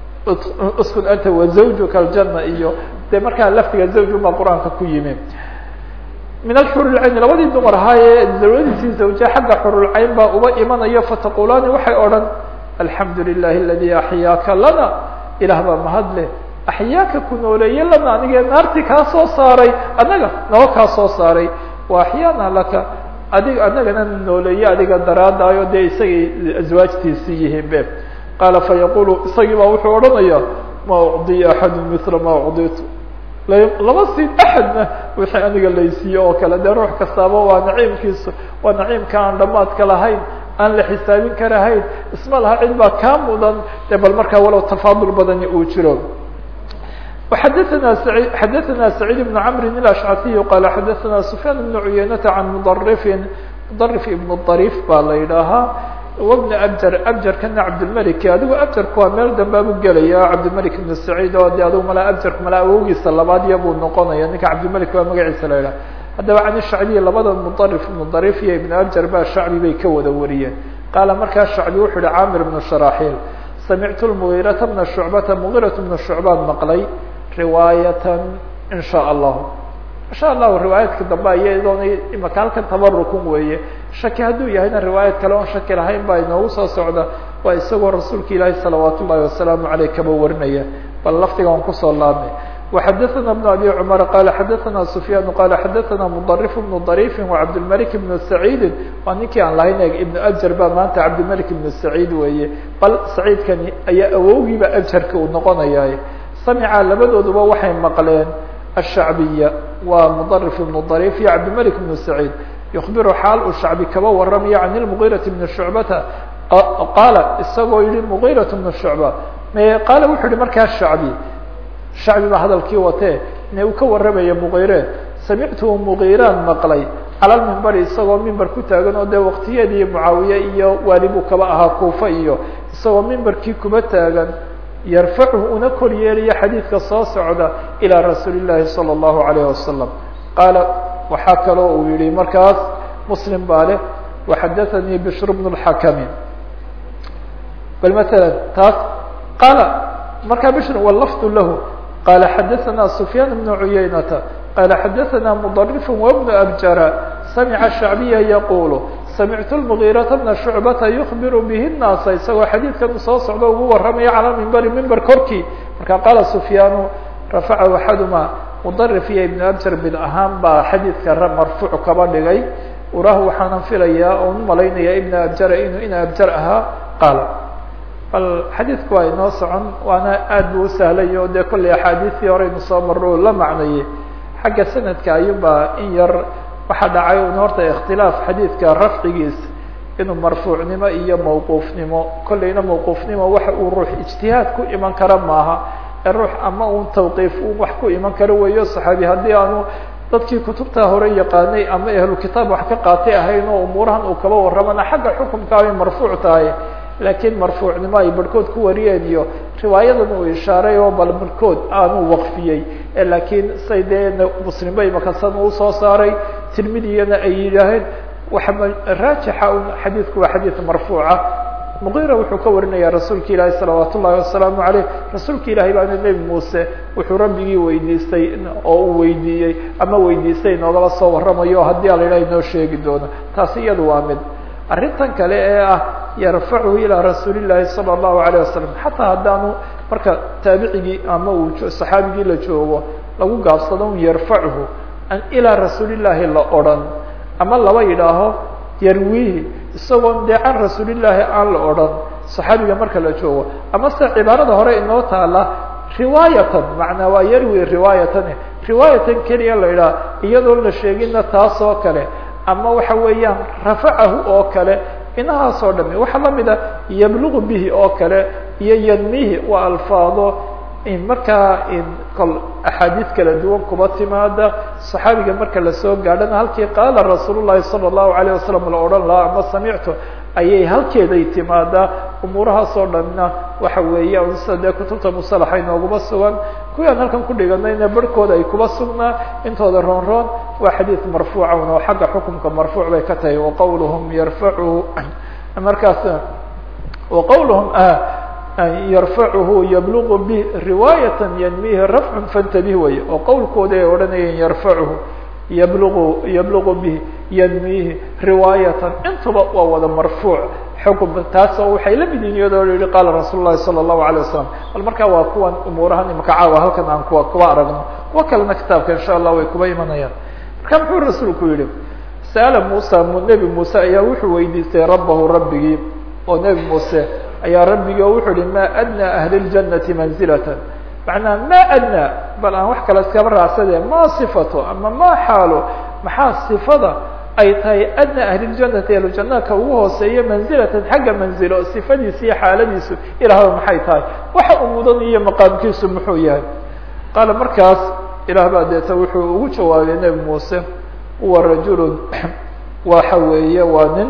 uskun anta wazawjuka aljana iyo de markaa laftiga zawj baa qur-aanka ku yimi min alxurulcayn labadii dumar ahaa ee zawladiisii zawje xagga xurulcayn baa uba imanayo fataqulaani waxay odhan alxamdu lilahi aladi axyaaka lana ilaah baa mahadleh axyaaka ku nooleeye lana anigee naartii kaa soo saaray anaga noo kaa soo saaray wa axyaana laka adig anagana nooleeye adiga daraadaayo dee isagay aswaajtiisii yihiin be qaala fayaqulu isagii baa wuxuu odhanaya ma ucdiya axadu mila ma ucditu lama siin axadna wixii aniga laysiiye oo kale dee ruux kastaaba waa naciimkiisu waa naciimka aan dhamaadka lahayn aan la xisaabin karahayn isma laha cid baa kaa mudan de bal markaa walow tafaadul badani uu jiro xadaana xadaثana سacيid بن cmr الأشcasiي qala xadaثana سfyaan بن cuyeynata can mdrفin mdrف ibn طarيf baa la yidhaahaa wbn abjar abjarkana cabdilmalik adigu abjarku waa meel dambaabu gelaya cabdilmalik ibn saciid oo de adigu malaa abjarku malaa awowgiisa labaad iya buu noqonaya ninka cabdilmalik waa magaciisa la yidhaha haddaba can shacbiy labada mudarif ibnu darif iyo ibn abjar ba shacbi bay ka wada wariyeen qaala markaa shacbi wuxuu yihi camir ibnu sharaxiil samictu lmugiirata bna shucbata mugiirat bna shucbaan maqlay riwaayatan in sha allahu insha allahu riwaayaadka dambe iyadoona imaka halkan tabarukun weeye shaki hadduu yahayna riwaayad kale oon shaki lahayn baa inoogu soo socda waa isagoo rasuulka ilaahi salawaat ullahi wasalaamu aleyh kaba warinaya bal laftiga aan kusoo laabnay وxadaثna بن abي cmr qala xadaثna سfyaan qala xadaثna mdrif بن ضrيf وcabdالmلك بن سacيidi waa ninkii aan lahayn iبn abjar ba maanta cabdilmلك بن سacيid weeye bal saciidkani ayaa awowgiiba abjarka uu noqonaya samca labadooduba waxay maqleen الshacbiya waa mdrif بن ضrيf iyo cabdilmلك بن سacيid يخbiru xaal uu shacbi kaba waramaya can الmغيraة بن شhucbata qaala isagoo yihi mغيraة بن شhucba qaala wuxuu yihi markaa shacbi shacbi baa hadalkii watee ine uu ka warramaya mugiire samictuhu mugiiraan maqlay cala lmimbari isagoo mimber ku taagan oo dee waktiyeedii mucaawiye iyo waali buu kaba ahaa kuufa iyo isagoo mimberkii kuba taagan yarfacuhu una kor yeelaya xadiidka soo socda ilaa rasuuli llaahi salى اllahu alayh wasalam qaala waxaa kaloo uu yihi markaas muslim baa leh waxadaثanii bishr bn اlxakami bal maala taas qaala markaa bishr wlafdu lahu qala xadaثna سfyaan بن cuyaynata qala xadaثna mdrif وبن abjara samca shacbiya yaqul samictu الmgiiraةa bna shucbata yukbir bihi الnaasa isagoo xadiidkan soo socda ugu waramaya calى mimbari mimber korkii marka qaala sufyaanu rafacahu axaduma mdrif iyo ibn abjar bid ahaan baa xadiidka marfuuc kaba dhigay urah waxaanan filayaa oon umalaynaya ibn abjara inuu in abjar ahaa qaala bal xadiidku waa inoo socon waana aad bu usahlay o dee kollay axaadiistii horeynu soo marro la macnayey xagga sanadka ayuunbaa in yar waxaa dhacay un horta ikhtilaaf xadiidka rafcigiisa inuu marfuucnimo iyo mawquufnimo kollayna mawquufnimo waxa uu ruux ijtihaad ku iman kara maaha ee ruux ama un tawqiif u wax ku iman karo weeyo saxaabi haddii aanu dadkii kutubta hore yaqaanay ama ahlu kitaab wax ka qaatay ahayn oo umuurahan uu kaba warramana xagga xukumka ay marfuuc tahay laakiin marfuucnimo ay barhkood ku wariyeen iyo riwaayadan uu ishaaray oo bal barhkood aanu waqfiyey laakiin say dee muslimba imakasan uu soo saaray tirmidiyana ay yidhaaheen waxa raajixa un xadiidku waa xadiid marfuuca muqira wuxuu ka warinaya rasuulka ilaahi salawaat ullahi wasalaamu aleyh rasuulka ilahi baana nebi muuse wuxuu rabbigii weydiistay oo uu weydiiyey ama weydiistay inoogala soo warramayo haddii ala yidhaha inoo sheegi doono taasi iyadu waa mid arrintan kale ee ah yarfacuhu ilaa rasuuli llahi sala allahu alayh wasalam xataa haddaanu marka taabicigii ama uu saxaabigii la joogo lagu gaabsado un yarfacuhu ilaa rasuulillaahi la odhan ama laba yidhaaho yarwihi isagoon dee can rasuulillaahi aan la odhan saxaabiga marka la joogo ama se cibaarada hore inoo taala riwaayatan macnaa waa yarwi riwaayatan riwaayatan keliya la yidhaha iyadoon la sheeginna taas oo kale ama waxa weeyaan rafacahu oo kale inahaas oo dhami waxaa lamid a yablugu bihi oo kale iyo yanmihi waa alfaado markaa kol axaadiid kala duwan kuba timaada صaxaabiga marka lasoo gaadhana halkii qaala rasuul الlahi salى الlahu عalيه wasalam la odhan lahaa ama samictu ayay halkeeday timaadaa umuurahaas oo dhanna waxa weeya sida dee kutubta musalaxa inooguma sugan kuwii aan halkan ku dhiganayna barhkooda ay kuba sugnaa intooda roon roon waa xadiid marfuuca un oo xagga xukumka marfuuc bay ka tahay waqawluhum yarfacuhu markaas waqawluhum yarfacuhu yablugu bi riwaayatan yanmihi rafcun fantabih wey oo qowlkooda ay odhanayeen yarfacuhu yablugu yablugu bihi yanmihi riwaayatan intuba waa wada marfuuc xukum taasoo waxay la mid yihin iyadoo yihi qaala rasuul lahi salى الlahu alيه wasalam bal markaa waa kuwan umuurahan imaka caawa halkan aan kuwa kuba aragno kuwa kalena kitaabka insha allah way kuba imanayaan marka muxuu rasuulku yihi sa'ala musa nebi muuse ayaa wuxuu weydiistay rabahu rabbigii oo nebi muuse ayaa rabbigii oo wuxuu yihi ma adnى ahli اljannati manzilata macnaa ma adnى bal aan wax kale iskaba raacsade ma sifato ama ma xaalo maxaa sifada ay tahay adnى ahli اljannati ahlujanaka ugu hooseeya manzilatan xagga manzilo sifadiisa iyo xaaladiisu ilaahba maxay tahay waxa uu mudan iyo maqaamkiisu muxuu yahay qaala markaas ilaah baa deeta wuxuu ugu jawaabay nebi muuse huwa rajulu waxa weeye waa nin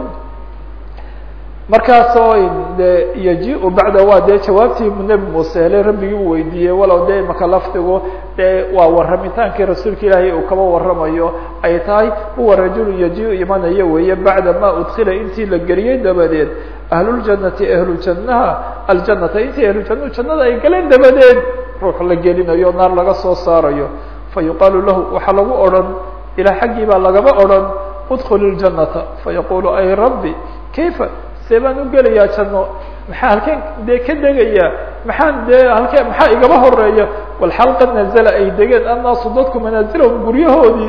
markaasoo de yaji-u bacda waa dee jawaabtii nebi muuse hele rabbigii u weydiiyey walow dee imaka lafdigu dee waa warramitaankii rasuulka ilaahay uu kaba warramayo ay tahay huwa rajulu yaji-u imanayo weeye bacda ma udkila intii la geliyey dabadeed ahluljannati ahlujannaha aljanata intii ahlujannahu jannada ay galeen dabadeed ruux la gelinayo naar laga soo saarayo fa yuqaalu lahu waxaa lagu odhan ilaa xaggii baa lagaba odhan udkul iljanata fayaqulu ay rabbi kayfa see baan u gelayaa janno maxaa halkeen dee ka degayaa maxaan dee halkee maxaa igaba horeeya walxal qad nazala ay degeen annaasu dadku manaasilahum guryahoodii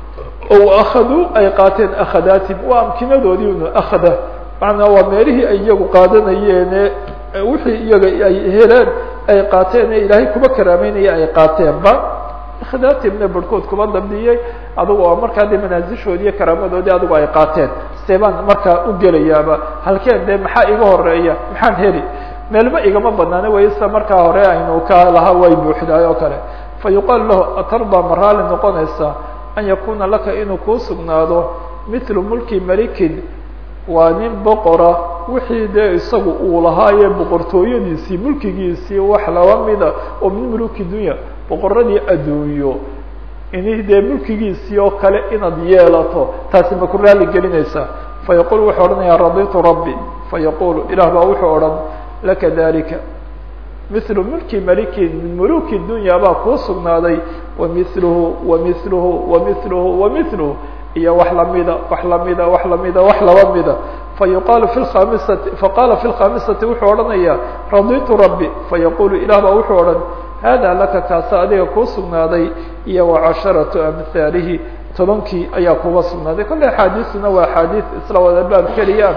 o akhaduu ay qaateen akhadaatim waa amkinadoodii un akhada macnaa waa meelihii ay iyagu qaadanayeene wixii iyaga ay heleen ay qaateen ee ilaahay kuba karaameynaya ay qaateenba khadaatimna barhkood kuba dambiyey adugu oo markaa dee manaasishoodii iyo karaamadoodii adigu ay qaateen see baan markaa u gelayaaba halkeen dee maxaa iga horeeya maxaan heli meelba igama banaana way sida markaa hore aynu ka lahaa way buuxdaay oo kale fa yuqaalu lahu atardaa ma raali noqonaysaa an yakuna laka inuu kuu sugnaado mithlu mulki malikin waa nin boqora wixii dee isagu uu lahaaye boqortooyadiisii mulkigiisii wax laba mida oo min muluki dunya boqoradii adduunyo ini dee mulkigiisii oo kale inaad yeelato taasi ma ku raali gelinaysaa fayaqul wuxuu odhanayaa raditu rabbi fayaqulu ilah baa wuxuu odhan laka dalika mithlu mulki malikin min muluki dunya baa kuu sugnaaday wamithluhu wamithluhu wamithluhu wamithluhu iyo wax lamida wax lamida wax lamida wax laba mida fayuqaalu fi khamisati faqala fi lkhamisati wuxuu odhanayaa raditu rabbi fayaqulu ilah baa wuxuu odhan hada laka kaasa adiga kuu sugnaaday iyo wacasharatu amhaalihi tobankii ayaa kuga sugnaaday kolle axaadiisuna waa axaadiis isla wada baab keliyaan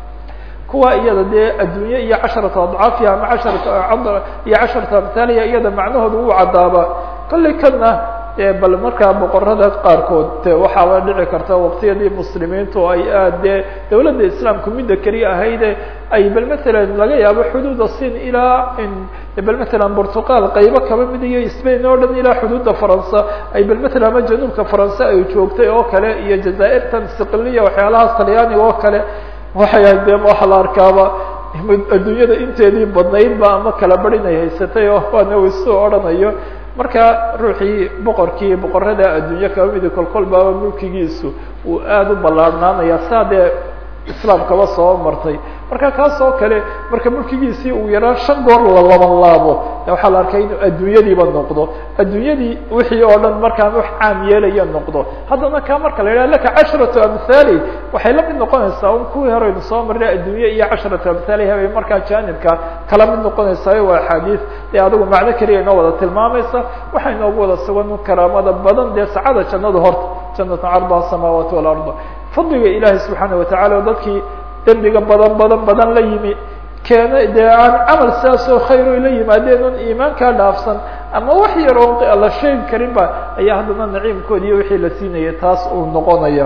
kuwa iyada dee adduunye iyo casharatu adcaafiha ama casharatu iyo casharatu amhaaliha iyada macnahooda uu cadaaba kolley kana dee bal markaa boqorada qaarkood de waxaaba dhici karta waqtiyadii muslimiintu ay aad dee dawladda islaamku midda keliya ahayde ay bal matalan laga yaabo xuduuda sin ilaa bal matalan portugal qaybo kaba mid iyo spain oo dhan ilaa xuduudda faransa ay bal matalan ama januubka faranse ay joogtay oo kale iyo jazaa'irtan siqiliya waxyaalahaas talyaaniga oo kale waxay ahayd de waxa la arkaaba adduunyada inteedii badnaydba ama kala bari inay haysatay oo waana waisu odhanayo marka ruuxii boqorkii boqorada adduunye kaba midi kolkol baaba mulkigiisu uu aada u ballaarhnaanaya saa dee islaamkaba soo martay marka kaas oo kale marka mulkigiisii uu yaraa shan goor la laban laabo waxaa la arkay inuu adduunyadiiba noqdo adduunyadii wixii oo dhan markaan wax caam yeelaya noqdo haddana ka marka la yidhaha laka casharatu amhaali waxay la mid noqonaysaa un kuwii horeynu soo marnay adduunye iyo casharatu amhaaliha bay markaa jaanibka kala mid noqonaysaa waa axaadiis dee adigu macno keliya inoo wada tilmaamaysa waxay inoogu wada sugan karaamada badan dee sacada jannadu horta jannatu cardaha samaawaati walarda fadliga ilaahay subxaana watacala oo dadkii dembiga badan badan badan la yimi keena dee aan camal sidaasoo khayro la yimaadeen un iimaankaa dhaafsan ama wax yar oo la sheegi karin ba ayaa haddana naciimkoodi iyo wixii la siinaya taas uu noqonaya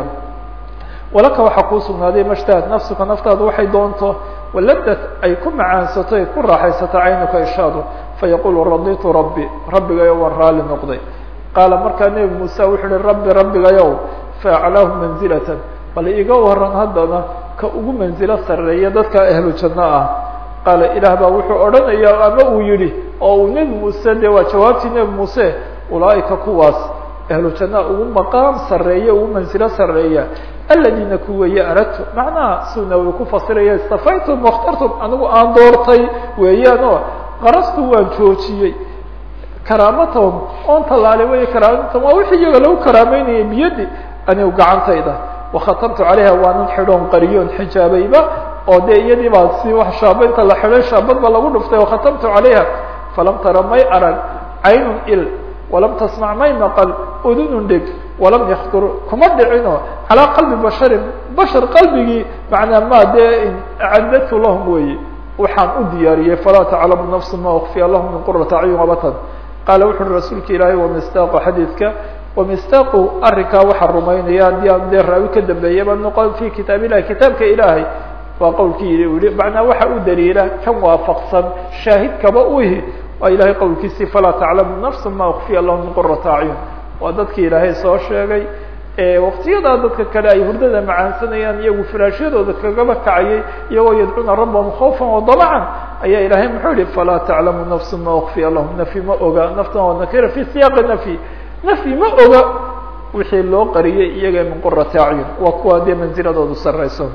walaka waxaa kuu sugnaaday mashtahat nafsuka naftaadu waxay doonto waladad ay ku macaansato ay ku raaxaysato caynuka ishaadu fayaqulu raditu rabbi rabbigayo waan raali noqday qaala markaa nebi muuse wuxuu uhi rabbi rabbigayow faaclaahu manzilatan bal iga waran haddana ka ugu manzilo sareeya dadka ahlu janno ah qaala ilaah baa wuxuu odhanaya ama uu yihi oo uu nebi muuse de waa jawaabtii nebi muuse ulaaika kuwaas ahlu janna ugu maqaam sareeya ugu manzilo sareeya aladiina kuweeye aradtu macnaha suu nawowi ku fasiraya istafaytum wakhtartum anigu aan doortay weeyaan oo qarastu waan joojiyey karaamatahum oon tallaalay wey karaamatahum waa wixii iyaga lagu karaameynayay biyadi anigu gacantayda wakhatamtu calayha waanan xidhoon qariyoon xijaabayba oo dee iyadii baa si wax shaabaynta la xidhay shaabad ba lagu dhuftay wakhatamtu calayha falam tara may arag caynun il walam tasmac may maqal udunun dheg walam yaktur kuma dhicino calaa qalbi basharin bashar qalbigii macnaa ma dee acadadtu lahum weeye waxaan u diyaariyey falaa taclamu nafsu ma ukfiya lahum min qurata acyun abatan qaala wuxu uhi rasuulka ilaahay wamistaaqu xadiidka wamistaaqu arrinkaa waxaa rumaynaya haddii aan dee raawi ka dambeeyaba noqon fi kitaab illahi kitaabka ilaahay waa qowlkii u yihi macnaa waxa u daliila kan waafaqsan shaahidkaba u ihi waa ilahay qowlkiisii falaa taclamu nafsu ma ukfiya lahum min qurata acyun waa dadkii ilaahay soo sheegay waktiyadaa dadka kale ay hurdada macaansanayaan iyagu firaashyadooda kagaba kacayay iyagoo yadcuuna rabbahum khawfan wadamacan ayaa ilahay muxuu yihi falaa taclamu nafsu ma ukfiya lahum nafyi ma oga naftan waa nakira fi siyaaqi nafyi nafyi ma oga wixii loo qariyay iyaga min qurati acyun waa kuwa dee manziladoodu sarayso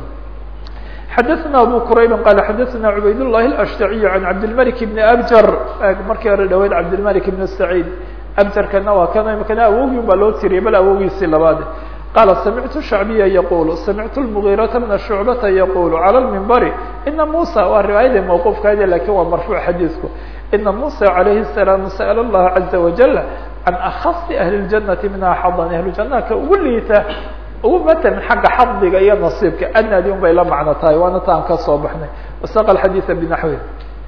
xadaثna abu qurayb qala xadaثna cubayd الlahi الأshtaciy can cabdilmalik bni abjar markii hore dhaweyd cabdilmalik bn saciid abjarkana waa kan imikana awogii baa loo tiriyay bal awogiisii labaad qaala samictu shacbiya yaqulu samictu lmugiirata bna shucbata yaqulu calى lmimbari ina musa waa riwaayadii mawquufkaadi lakin waa marfuuc xadiidku ina musa calayhi الsalaam sa'l اllaha caza wajal can akhasi ahli اljanati minha xadan ahlu janaha ka ugu liita ugu matalan xagga xadiga iyo nasiibka adnaadi un bay la macno tahay waana taan ka soo baxnay wasaqa xadiiثa binaxwi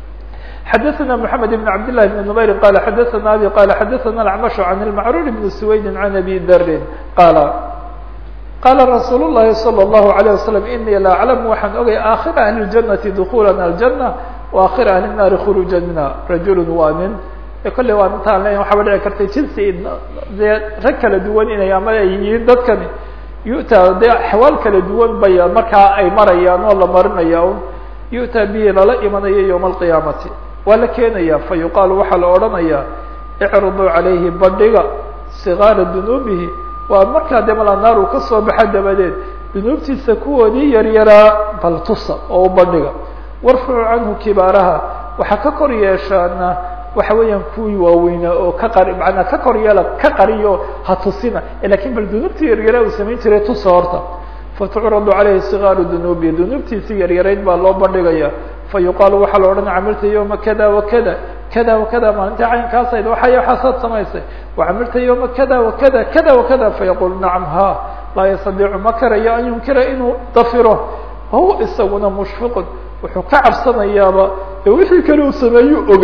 xadaثna mحamed بn cabd لlah بn نmayri qala xadaثna abi qala xadaثna اlacmash can اlmacrur bn swaydi can abi darin qala qala rasuul الlahi salى الlahu عalيه waslم inii la aclamu waxaan ogay aakhira ahli اjanati dukulana aljanة waakhira ahli الnaari khuruuja minha rajul waa nin kolley waa intaan le waxaaba dhici kartay jinsi dee rag kala duwan inay ama ay yihiin dadkani yu'taa dee axwaal kala duwan bay markaa ay marayaan oo la marinaya un yu'taa bihi lala imanayo yowma alqiyaamati waa la keenaya fa yuqaalu waxaa la odhanayaa icriduu calayhi bandhiga sigaara dunuubihi waa markaa dee mala naar uu ka soo baxa dabadeed dunuubtiisa kuwoodii yaryaraa bal tusa oo u bandhiga warfucu canhu kibaaraha waxaa ka kor yeeshaana waxa weeyaan kuwii waaweynaa oo ka qari manaa ka kor yeela ka qariyo ha tusina lakin bal dunuubtii yaryara uu samayn jiray tusa horta fatucradu calayhi sigaaru dunuubi dunuubtiisii yaryarayd baa loo bandhigaya fa yuqaalu waxaa la odhanaya camilta yowma kada wakada kada wakada maalintii caynkaasad waxay waxaasaad samaysay wacamilta yowma kada wakada kada wakada fayaqul nacam ha laa yastadiicu ma karayo an yunkira inuu dafiro wahuwa isaguna mushfiqun wuxuu ka cabsanayaaba ee wixii kale uu sameeyuu ogaa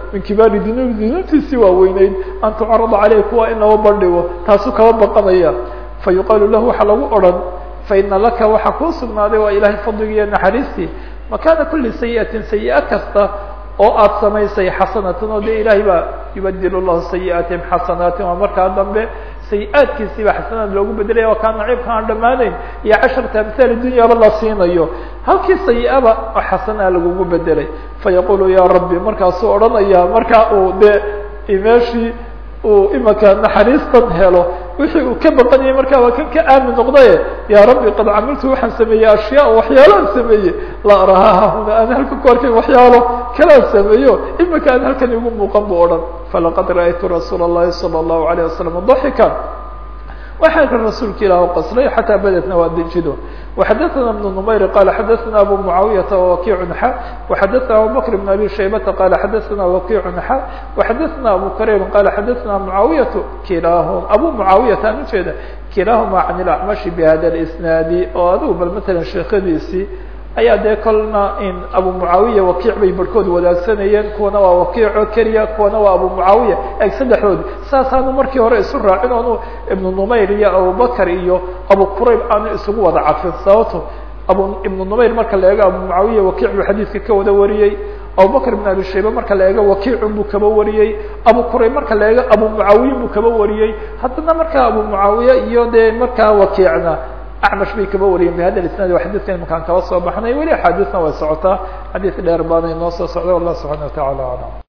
min kibaari dunuub dunuubtiisii waaweyneyd an tucarada caleyh kuwa in laba bandhigo taasuu kaba baqanaya fa yuqaalu lahu waxaa lagu odhan faina laka waxaa kuu sugnaaday waa ilahay fadligiiyo naxariistii makaana kuli sayi'atin sayi-a kasta oo aad samaysay xasanatan oo dee ilaahay baa yubadil llahu sayi'aatihim xasanaatin waa markaa dambe sayi-aadkiisiiba xasanaad loogu bedelaya waa kaa naciibka aan dhammaanayn iyo casharta amhaal dunyaba la siinayo halkii sayi-aba oo xasanaa lagugu bedelay fayaqulu ya rabbi markaasuu odhanaya markaa uu dee meeshii uu imaka naxariistan helo wixii uu ka baqanayay markaa waa kan ka aamin noqdaye ya rabbi qad camiltu waxaan sameeyey ashyaa waxyaalaan sameeyey la arahaha huna aan halka ku arkayn waxyaalo kalaan sameeyo imika aan halkan igu muuqan bu odhan falaqad ra'aytu rasuula الlahi salى الlahu عalيه wasalam daxika waxaa ka rasuulka ilah qaslay xataa badetna waa dejido وxadaثna بن نmayr qala xadaثna abu muعaawiyaةa wakiع xa وxadaثna abubakr بn abi shaybata qala xadaثna wakiع xa وxadaثna abu karayb qala xadaثna muعaawiyaة kilaahum abu muعaawiyata aan ujeeda kilaahuma can اlacmashi bhada اsnaadi oo adigu bal matalan sheekadiisii ayaa dee kolna in abu mucaawiya wakiic bay barhkood wadaagsanayeen kuwana waa wakiico keliya kuwana waa abu mucaawiya eg saddexdoodi saasaanu markii hore isu raacin oonu ibnu numayr iyo abubakar iyo abu qurayb aanu isugu wada cadfin sababto abu ibnu numayr marka la eego abu mucaawiya wakiic buu xadiidka ka wada wariyey abubakr ibn abi shayba marka la eego wakiicun buu kaba wariyey abu qurayb marka la eego abu mucaawiyin buu kaba wariyey haddana markaa abu mucaawiya iyo dee markaa wakiicna acmash bay kaba wariyeen bihada isnaad waa xadidkan imakaan kaba soo baxnay weli axaadiisna way socotaa xadiis dheer baanay noo soo socda wallah subxana wa tacala aclam